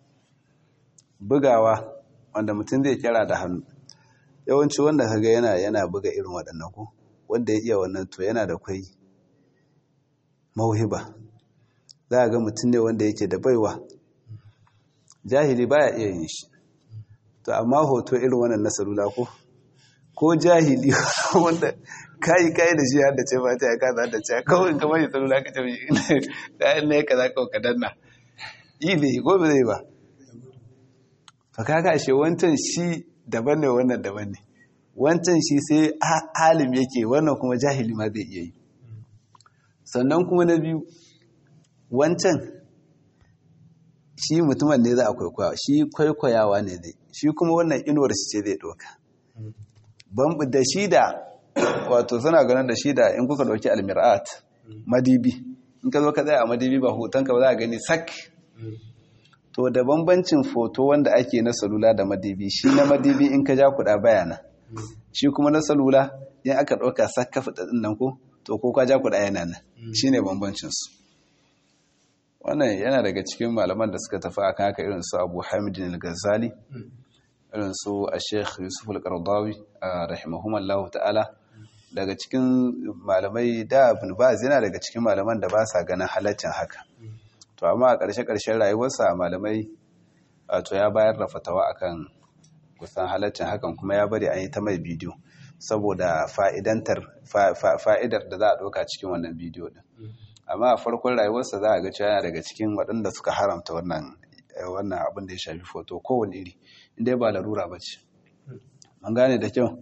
bugawa wanda mutum zai kira da hannu yawanci wanda kaga yana yana buga irin waɗannan ko wanda ya iya wannan to yana da kwai mauhiba za a ga mutum ne wanda yake da baiwa jahili baya iya yin shi to amma hoto irin wannan na salula ko ko jahili wanda kayi kayi da shi har da ce ba ta ya kaza da ce kawai kamar ya salula ka ce kayan ne ka za ka ka danna yi ne ko ba zai ba fa kaga shi wancan shi daban ne wannan daban ne wancan shi sai alim yake wannan kuma jahili ma zai iya yi sannan kuma na biyu wancan shi mutumin ne za a kwaikwaya shi kwaikwayawa ne zai shi kuma wannan inuwar shi ce zai ɗauka da shi da wato suna ganin da shi da in kuka ɗauki almir'at madibi in ka zo ka tsaye a madibi ba hotonka ba za a gani sak to da bambancin foto wanda ake na salula da madibi shi na madibi in ka ja kuɗa bayana shi kuma na salula in aka ɗauka sak ka fita ɗin nan ko to ko ka ja kuɗa yana nan shi ne bambancinsu wannan yana daga cikin malaman da suka tafi akan haka irin su abu hamidin al-ghazali irin su a sheikh yusuf al-qardawi rahimahumallahu ta'ala daga cikin malamai da ibn baz yana daga cikin malaman da ba sa ganin halaccin haka to amma a ƙarshe-ƙarshen rayuwarsa malamai to ya bayar da fatawa akan kusan halaccin hakan kuma ya bari an yi ta mai bidiyo saboda fa'idantar fa'idar da za a ɗauka cikin wannan bidiyo din amma a farkon rayuwarsa za a ga cewa yana daga cikin waɗanda suka haramta wannan wannan abin da ya shafi foto kowane iri inda ba larura ba ce an gane da kyau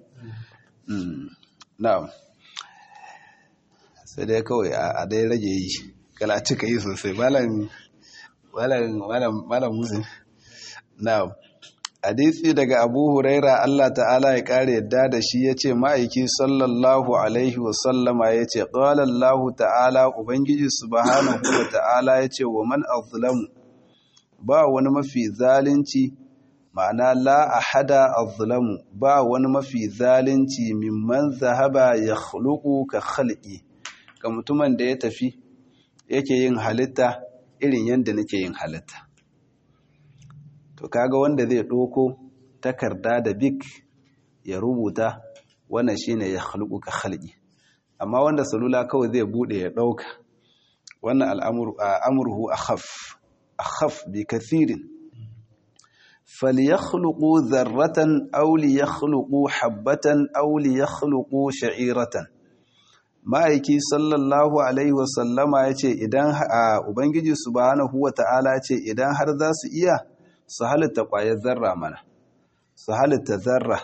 na'am sai dai kawai a dai rage yi kala cika yi sosai malam malam musin na'am hadisi daga abu huraira Allah ta'ala ya kare yadda da shi ya ce ma'aiki sallallahu alaihi wasallama ya ce ƙwalallahu ta'ala ubangiji subhanahu wa ta'ala ya ce wa man azlamu ba wani mafi zalunci ma'ana la ahada azlamu ba wani mafi zalunci mimman zahaba ya khluqu ka khalqi ga mutumin da ya tafi yake yin halitta irin yadda nake yin halitta to kaga wanda zai ɗoko takarda da bik ya rubuta wannan shine ya khalqu ka khalqi amma wanda salula kawai zai bude ya ɗauka wannan al'amuru amruhu akhaf akhaf bi kathirin falyakhluqu dharratan aw liyakhluqu habatan aw liyakhluqu sha'iratan ma'aiki sallallahu alaihi wasallama yace idan ubangiji subhanahu wata'ala ce idan har za su iya su halitta ƙwayar zarra mana su halitta zarra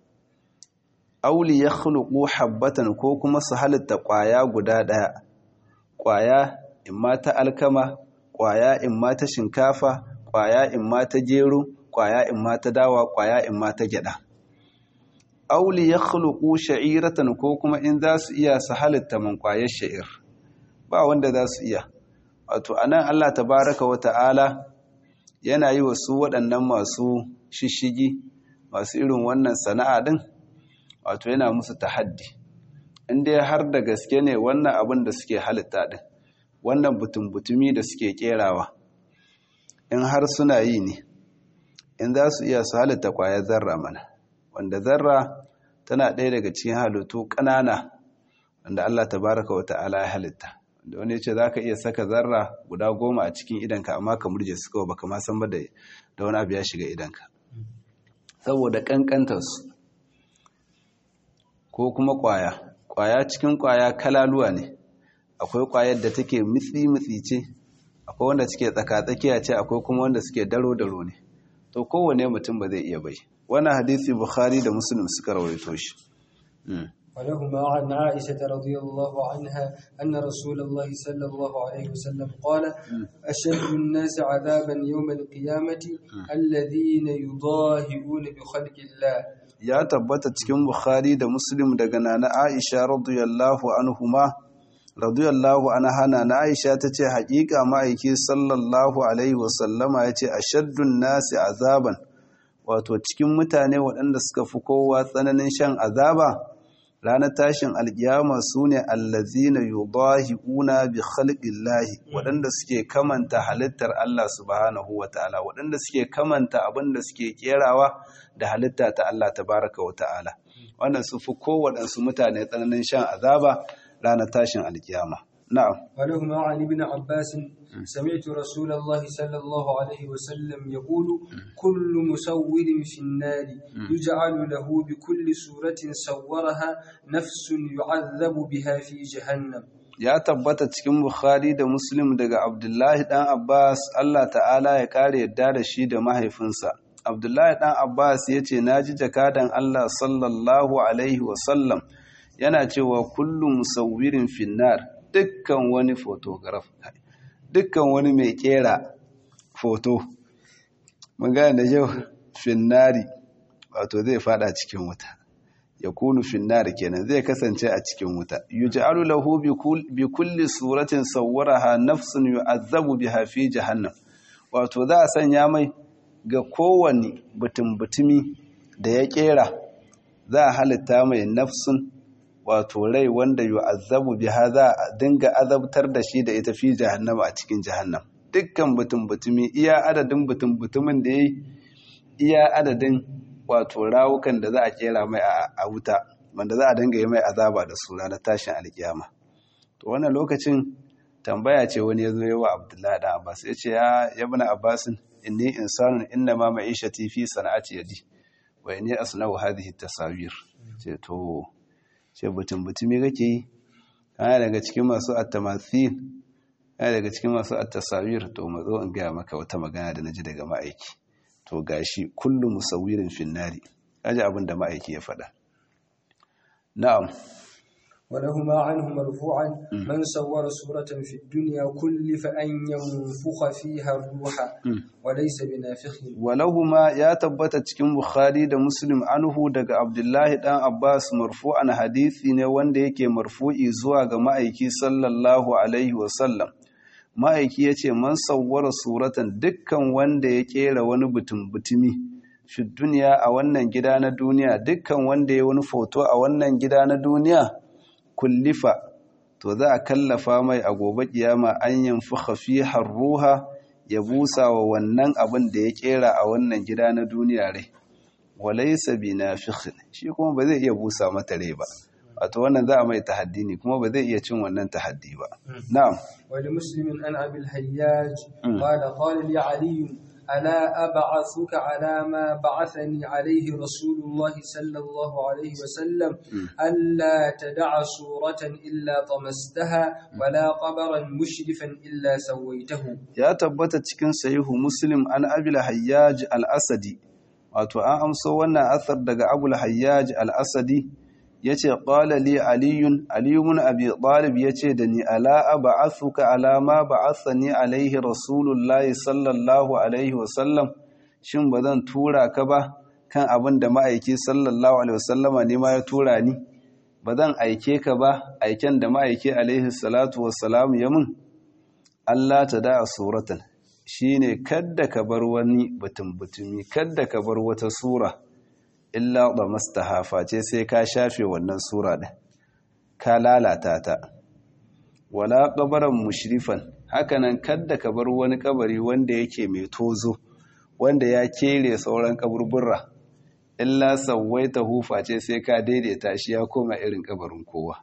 auli ya khuluqu habbatan ko kuma su halitta ƙwaya guda ɗaya ƙwaya in ma ta alkama ƙwaya in ma ta shinkafa ƙwaya in ma ta gero ƙwaya in ma ta dawa ƙwaya in ma ta gyaɗa auli ya khuluqu sha'iratan ko kuma in za su iya su halitta man ƙwayar sha'ir ba wanda za su iya wato anan Allah tabaraka wa ta'ala yana yi wa su waɗannan masu shishigi masu irin wannan sana'a ɗin wato yana musu tahaddi inda har da gaske ne wannan abin da suke halitta ɗin wannan butun-butumi da suke ƙerawa in har suna yi ne in za su iya su halitta ƙwayar zarra mana wanda zarra tana ɗaya daga cikin halittu ƙanana wanda Allah tabaraka wa ta'ala ya halitta da wani ce za ka iya saka zarra guda goma a cikin idanka amma ka murje su kawai baka ma san ba da wani abu ya shiga idanka saboda kankantarsu ko kuma kwaya kwaya cikin kwaya kalaluwa ne akwai kwayar da take mitsi-mitsi ce akwai wanda suke tsaka-tsakiya ce akwai kuma wanda suke daro-daro ne to kowane mutum ba zai iya bai wannan hadisi bukhari da muslim suka rawaito shi ولهما عن عائشة رضي الله عنها أن رسول الله صلى الله عليه وسلم قال أشد الناس عذابا يوم القيامة الذين يضاهئون بخلق الله ya tabbata cikin Bukhari da Muslim daga nana Aisha radiyallahu anhuma radiyallahu anha nana Aisha tace haƙiƙa ma'aiki sallallahu alaihi wasallama yace ashaddun nasi azaban wato cikin mutane waɗanda suka fi kowa tsananin shan azaba ranar tashin alkiyama su ne allazina yudahiuna bi khalqillahi waɗanda suke kamanta halittar Allah subhanahu wataala waɗanda suke kamanta abin da suke kerawa da halitta ta Allah tabaraka wataala wannan su fi kowaɗansu mutane tsananin shan azaba ranar tashin alkiyama na'am ولهما عن ابن عباس سمعت رسول الله صلى الله عليه وسلم يقول كل مسور في النار يجعل له بكل سورة صورها نفس يعذب بها في جهنم ya tabbata cikin Bukhari da Muslim daga Abdullahi dan Abbas Allah ta'ala ya kare yadda da shi da mahaifinsa Abdullahi dan Abbas ya ce naji jakadan Allah sallallahu alaihi wasallam yana cewa kullu musawwirin finnar dukkan wani photograph dukkan wani mai kera foto magana da yau finnari wato zai fada cikin wuta ya kunu finnari kenan zai kasance a cikin wuta yuj'alu lahu bi kulli suratin sawwaraha nafsun yu'azzabu biha fi jahannam wato za a sanya mai ga kowane butun-butumi da ya kera za a halitta mai nafsun wato rai wanda yu'azzabu biha za a dinga azabtar da shi da ita fi jahannama a cikin jahannam dukkan butun-butumi iya adadin butun-butumin da yayi iya adadin wato rawukan da za a kera mai a wuta wanda za a dinga yi mai azaba da su ranar tashin alkiyama to wannan lokacin tambaya ce wani ya zo yawa abdullahi da abbas ya ce ya yabna abbasin inni insanun inna ma ma'ishati fi sana'ati yadi wa inni asna'u hadhihi tasawir ce to ce butun butumi kake yi kana daga cikin masu attamathil kai daga cikin masu at-tasawir to mazo in gaya maka wata magana da naji daga ma'aiki to gashi kullu musawirin finnari kaji abin da ma'aiki ya faɗa na'am ولهما عنه مرفوعا من صور صورة في الدنيا كلف أن ينفخ فيها الروح وليس بنافخ ولهما يا تبت cikin Bukhari da Muslim anhu daga Abdullahi dan Abbas marfu'an hadisi ne wanda yake marfu'i zuwa ga ma'aiki sallallahu alaihi wa sallam ma'aiki yace man sawwara suratan dukkan wanda ya kera wani butun butumi fi duniya a wannan gida na duniya dukkan wanda ya wani foto a wannan gida na duniya kullifa to za a kallafa mai a gobe kiyama an yanfuka fiha ruha ya busa wa wannan abin da ya kera a wannan gida na duniya rai walaysa binafikh shi kuma ba zai iya busa mata rai ba wato wannan za a mai tahaddi ne kuma ba zai iya cin wannan tahaddi ba na'am wali muslimin an abil hayyaj qala qala li ali ألا أبعثك على ما بعثني عليه رسول الله صلى الله عليه وسلم ألا تدع صورة إلا طمستها ولا قبرا مشرفا إلا سويته يا تبت cikin sahihu muslim an abil hayyaj al-asadi wato an amso wannan athar daga abul hayyaj al-asadi yace qala li aliyun aliyun abi talib yace da ni ala ab'athuka ala ma ba'athani alaihi rasulullahi sallallahu alaihi wasallam shin bazan tura ka ba kan abin da ma'aiki sallallahu alaihi wasallama ne ma ya tura ni bazan aike ka ba aiken da ma'aiki alaihi salatu wassalam ya mun Allah ta da suratan shine kadda ka bar wani batun butumi kadda ka bar wata sura illa da mastahafa ce sai ka shafe wannan sura ɗin ka lalata ta wala ƙabaran mushrifan hakanan kadda ka bar wani kabari wanda yake mai tozo wanda ya kere sauran kaburburra illa ta hufa ce sai ka daidaita shi ya koma irin kabarin kowa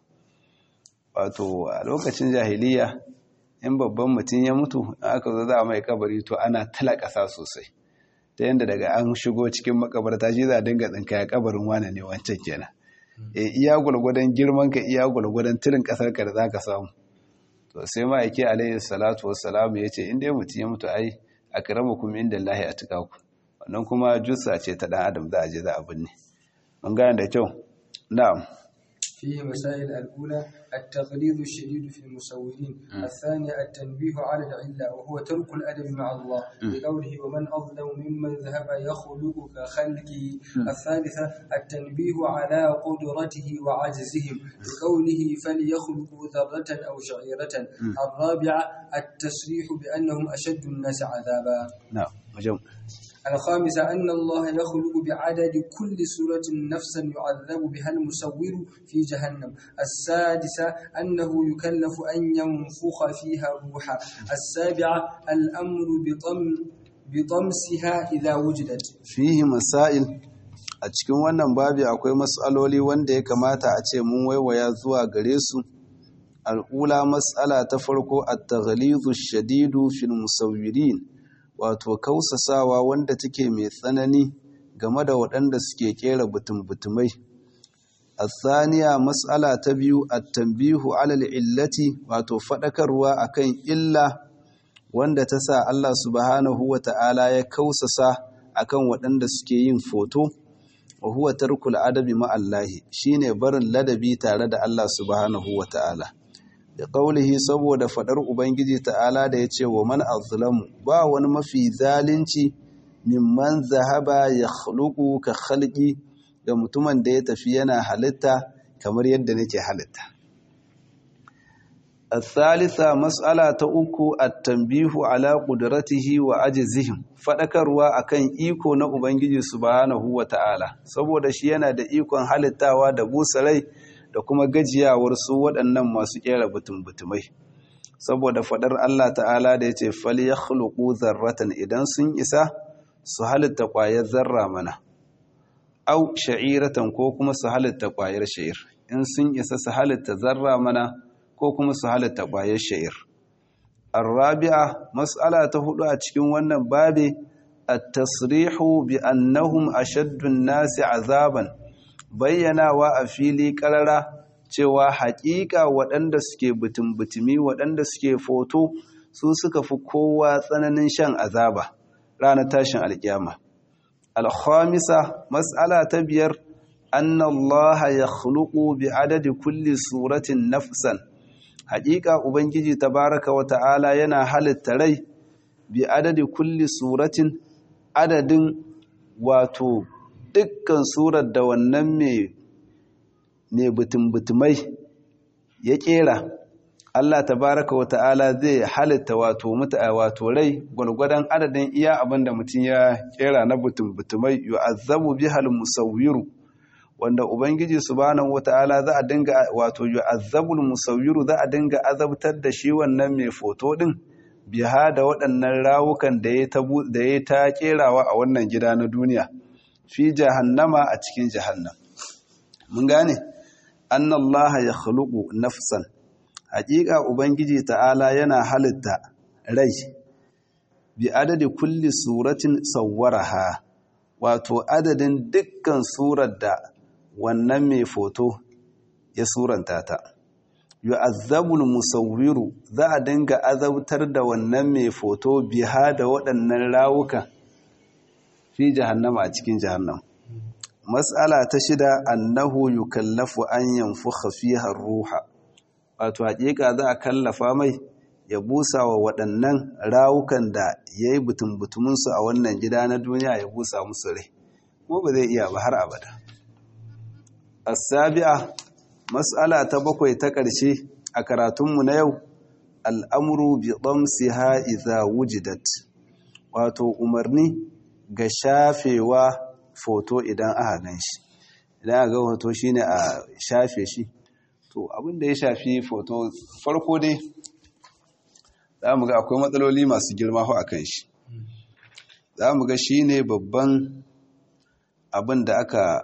wato a lokacin jahiliya in babban mutum ya mutu aka zo za a mai kabari to ana talakasa sosai ta yadda daga an shigo cikin makabarta shi za a dinga tsinka ya kabarin wane ne wancan kenan e iya gwalgwadon girman ka iya gwalgwadon tirin kasar ka da za ka samu to sai ma yake alayhi salatu wassalamu ya ce inda mutum ya mutu ai a karama kuma inda lahi a tuka ku wannan kuma jussa ce ta dan adam za a je za a binne mun gane da kyau na'am فيه مسائل الأولى التغليظ الشديد في المصورين الثانية التنبيه على العلة وهو ترك الأدب مع الله بقوله ومن أظلم ممن ذهب يخلق كخلقه الثالثة التنبيه على قدرته وعجزهم بقوله فليخلقوا ذرة أو شعيرة الرابعة التصريح بأنهم أشد الناس عذابا نعم مجمع الخامسة أن الله يخلق بعدد كل سورة نفسا يعذب بها المسور في جهنم السادسة أنه يكلف أن ينفخ فيها روحا السابعة الأمر بطم بطمسها إذا وجدت فيه مسائل a cikin wannan babi akwai matsaloli wanda ya kamata a ce mun waiwaya zuwa gare su al'ula matsala ta farko at-taghlizu shadidu fil musawwirin wato kausasawa wanda take mai tsanani game da waɗanda suke kera butum-butumai. Athaniya matsala ta biyu a tambihu alal illati wato faɗakarwa akan illa wanda ta sa Allah subhanahu wa ta'ala ya kausasa akan waɗanda suke yin foto, wa huwa tarkul adabi ma'allahi shine barin ladabi tare da Allah subhanahu wa ta'ala. da ƙaulihi saboda faɗar Ubangiji ta'ala da ya ce wa man azlamu ba wani mafi zalunci mimman zahaba ya khluqu ka khalqi ga mutumin da ya tafi yana halitta kamar yadda nake halitta الثالثة مسألة uku التنبيه على قدرته وعجزهم fadakarwa akan iko na Ubangiji subhanahu wata'ala saboda shi yana da ikon halittawa da busa rai da kuma gajiyawar su waɗannan masu ƙera butum-butumai saboda faɗar Allah ta'ala da ya ce fali ya zarratan idan sun isa su halitta ƙwayar zarra mana au sha'iratan ko kuma su halitta ƙwayar sha'ir in sun isa su halitta zarra mana ko kuma su halitta ƙwayar sha'ir arrabi'a mas'ala ta hudu a cikin wannan babe at-tasrihu bi annahum ashaddu an-nasi azaban bayyanawa a fili karara cewa haƙiƙa waɗanda suke butun-butumi waɗanda suke foto su suka fi kowa tsananin shan azaba ranar tashin alƙiyama alhamisa mas'ala ta biyar anna allaha ya khuluqu bi adadi kulli suratin nafsan haƙiƙa ubangiji tabaraka wa ta'ala yana halitta rai bi adadi kulli suratin adadin wato dukkan surar da wannan mai mai butumbutumai ya kera Allah tabaraka wa ta'ala zai halitta wato muta wato rai gwargwadon adadin iya abin da mutum ya kera na butumbutumai yu'azzabu bihal musawwiru wanda ubangiji subhanahu wata'ala za a dinga wato yu'azzabul musawwiru za a dinga azabtar da shi wannan mai foto din biha da waɗannan rawukan da ya ta da ya ta kerawa a wannan gida na duniya fi jahannama a cikin jahannam mun gane anna allaha yakhluqu nafsan haƙiƙa ubangiji ta'ala yana halitta rai bi adadi kulli suratin sawwaraha wato adadin dukkan surar da wannan mai foto ya suranta ta yu'azzabul musawwiru za a dinga azabtar da wannan mai foto biha da waɗannan rawuka fi jahannama a cikin jahannam mas'ala ta shida annahu yukallafu an yanfukha fiha ruha wato haƙiƙa za a kallafa mai ya busa wa waɗannan rawukan da ya yi butumbutuminsu a wannan gida na duniya ya busa musu rai kuma ba zai iya ba har abada asabi'a mas'ala ta bakwai ta ƙarshe a karatunmu na yau al'amuru bi ɗamsiha iza wujidat wato umarni ga shafewa foto idan aka gan shi idan aka ga hoto shine a shafe shi to abin da ya shafi foto farko dai za mu ga akwai matsaloli masu girma a kan shi za mu ga shi ne babban abin da aka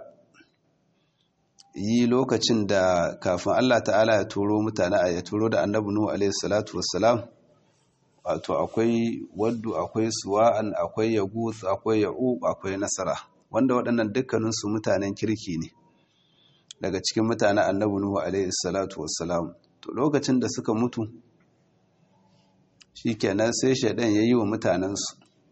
yi lokacin da kafin Allah ta'ala ya turo mutane a ya turo da annabi Nuhu alaihi salatu wassalam wato akwai waddu akwai suwa'an akwai yaguth akwai ya'uq akwai nasara wanda waɗannan dukkaninsu mutanen kirki ne daga cikin mutanen annabi Nuhu alaihi salatu wassalam to lokacin da suka mutu shikenan sai shaidan yayi wa mutanensu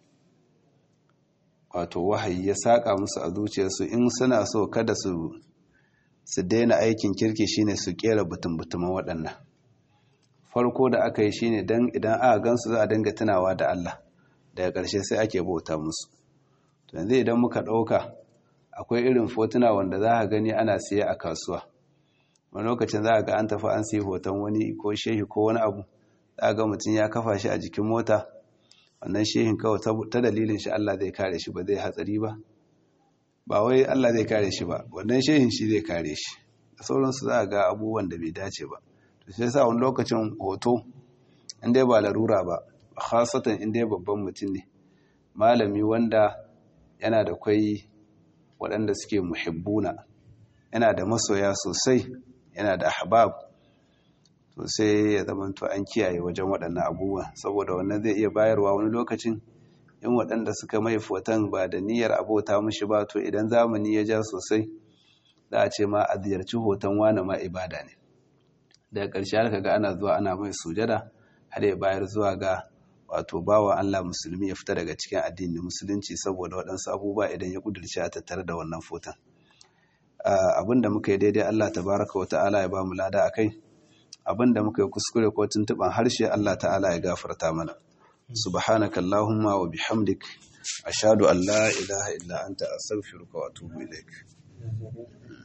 wato wahayi ya saka musu a zuciyarsu in suna so kada su su daina aikin kirki shine su kera butun-butuman waɗannan farko da aka yi shine dan idan aka gansu za a dinga tunawa da Allah daga ƙarshe sai ake bauta musu to yanzu idan muka ɗauka akwai irin fotuna wanda za a gani ana siye a kasuwa wani lokacin za a ga an tafi an siya hoton wani ko shehi ko wani abu za a ga mutum ya kafa shi a jikin mota wannan shehin kawai ta dalilin shi Allah zai kare shi ba zai hatsari ba ba wai Allah zai kare shi ba wannan shehin shi zai kare shi da sauransu za a ga abubuwan da bai dace ba to sai sa wani lokacin hoto in dai ba larura ba khasatan in dai babban mutum ne malami wanda yana da kwai waɗanda suke muhibbuna yana da masoya sosai yana da ahbab to sai ya zamanto an kiyaye wajen waɗannan abubuwa saboda wannan zai iya bayarwa wani lokacin in waɗanda suka mai foton ba da niyyar abota mushi ba to idan zamani ya ja sosai za a ce ma a ziyarci hoton wane ma ibada ne daga ƙarshe har ga ana zuwa ana mai sujada har ya bayar zuwa ga wato bawa Allah musulmi ya fita daga cikin addinin musulunci saboda waɗansu abubuwa idan ya kudurce a tattare da wannan foton abin da muka yi daidai Allah tabaraka wa ta'ala ya ba mu lada a kai abin da muka yi kuskure ko tuntuɓan harshe Allah ta'ala ya gafarta mana subhanaka allahumma wa bihamdik ashhadu an la ilaha illa anta astaghfiruka wa atubu ilaik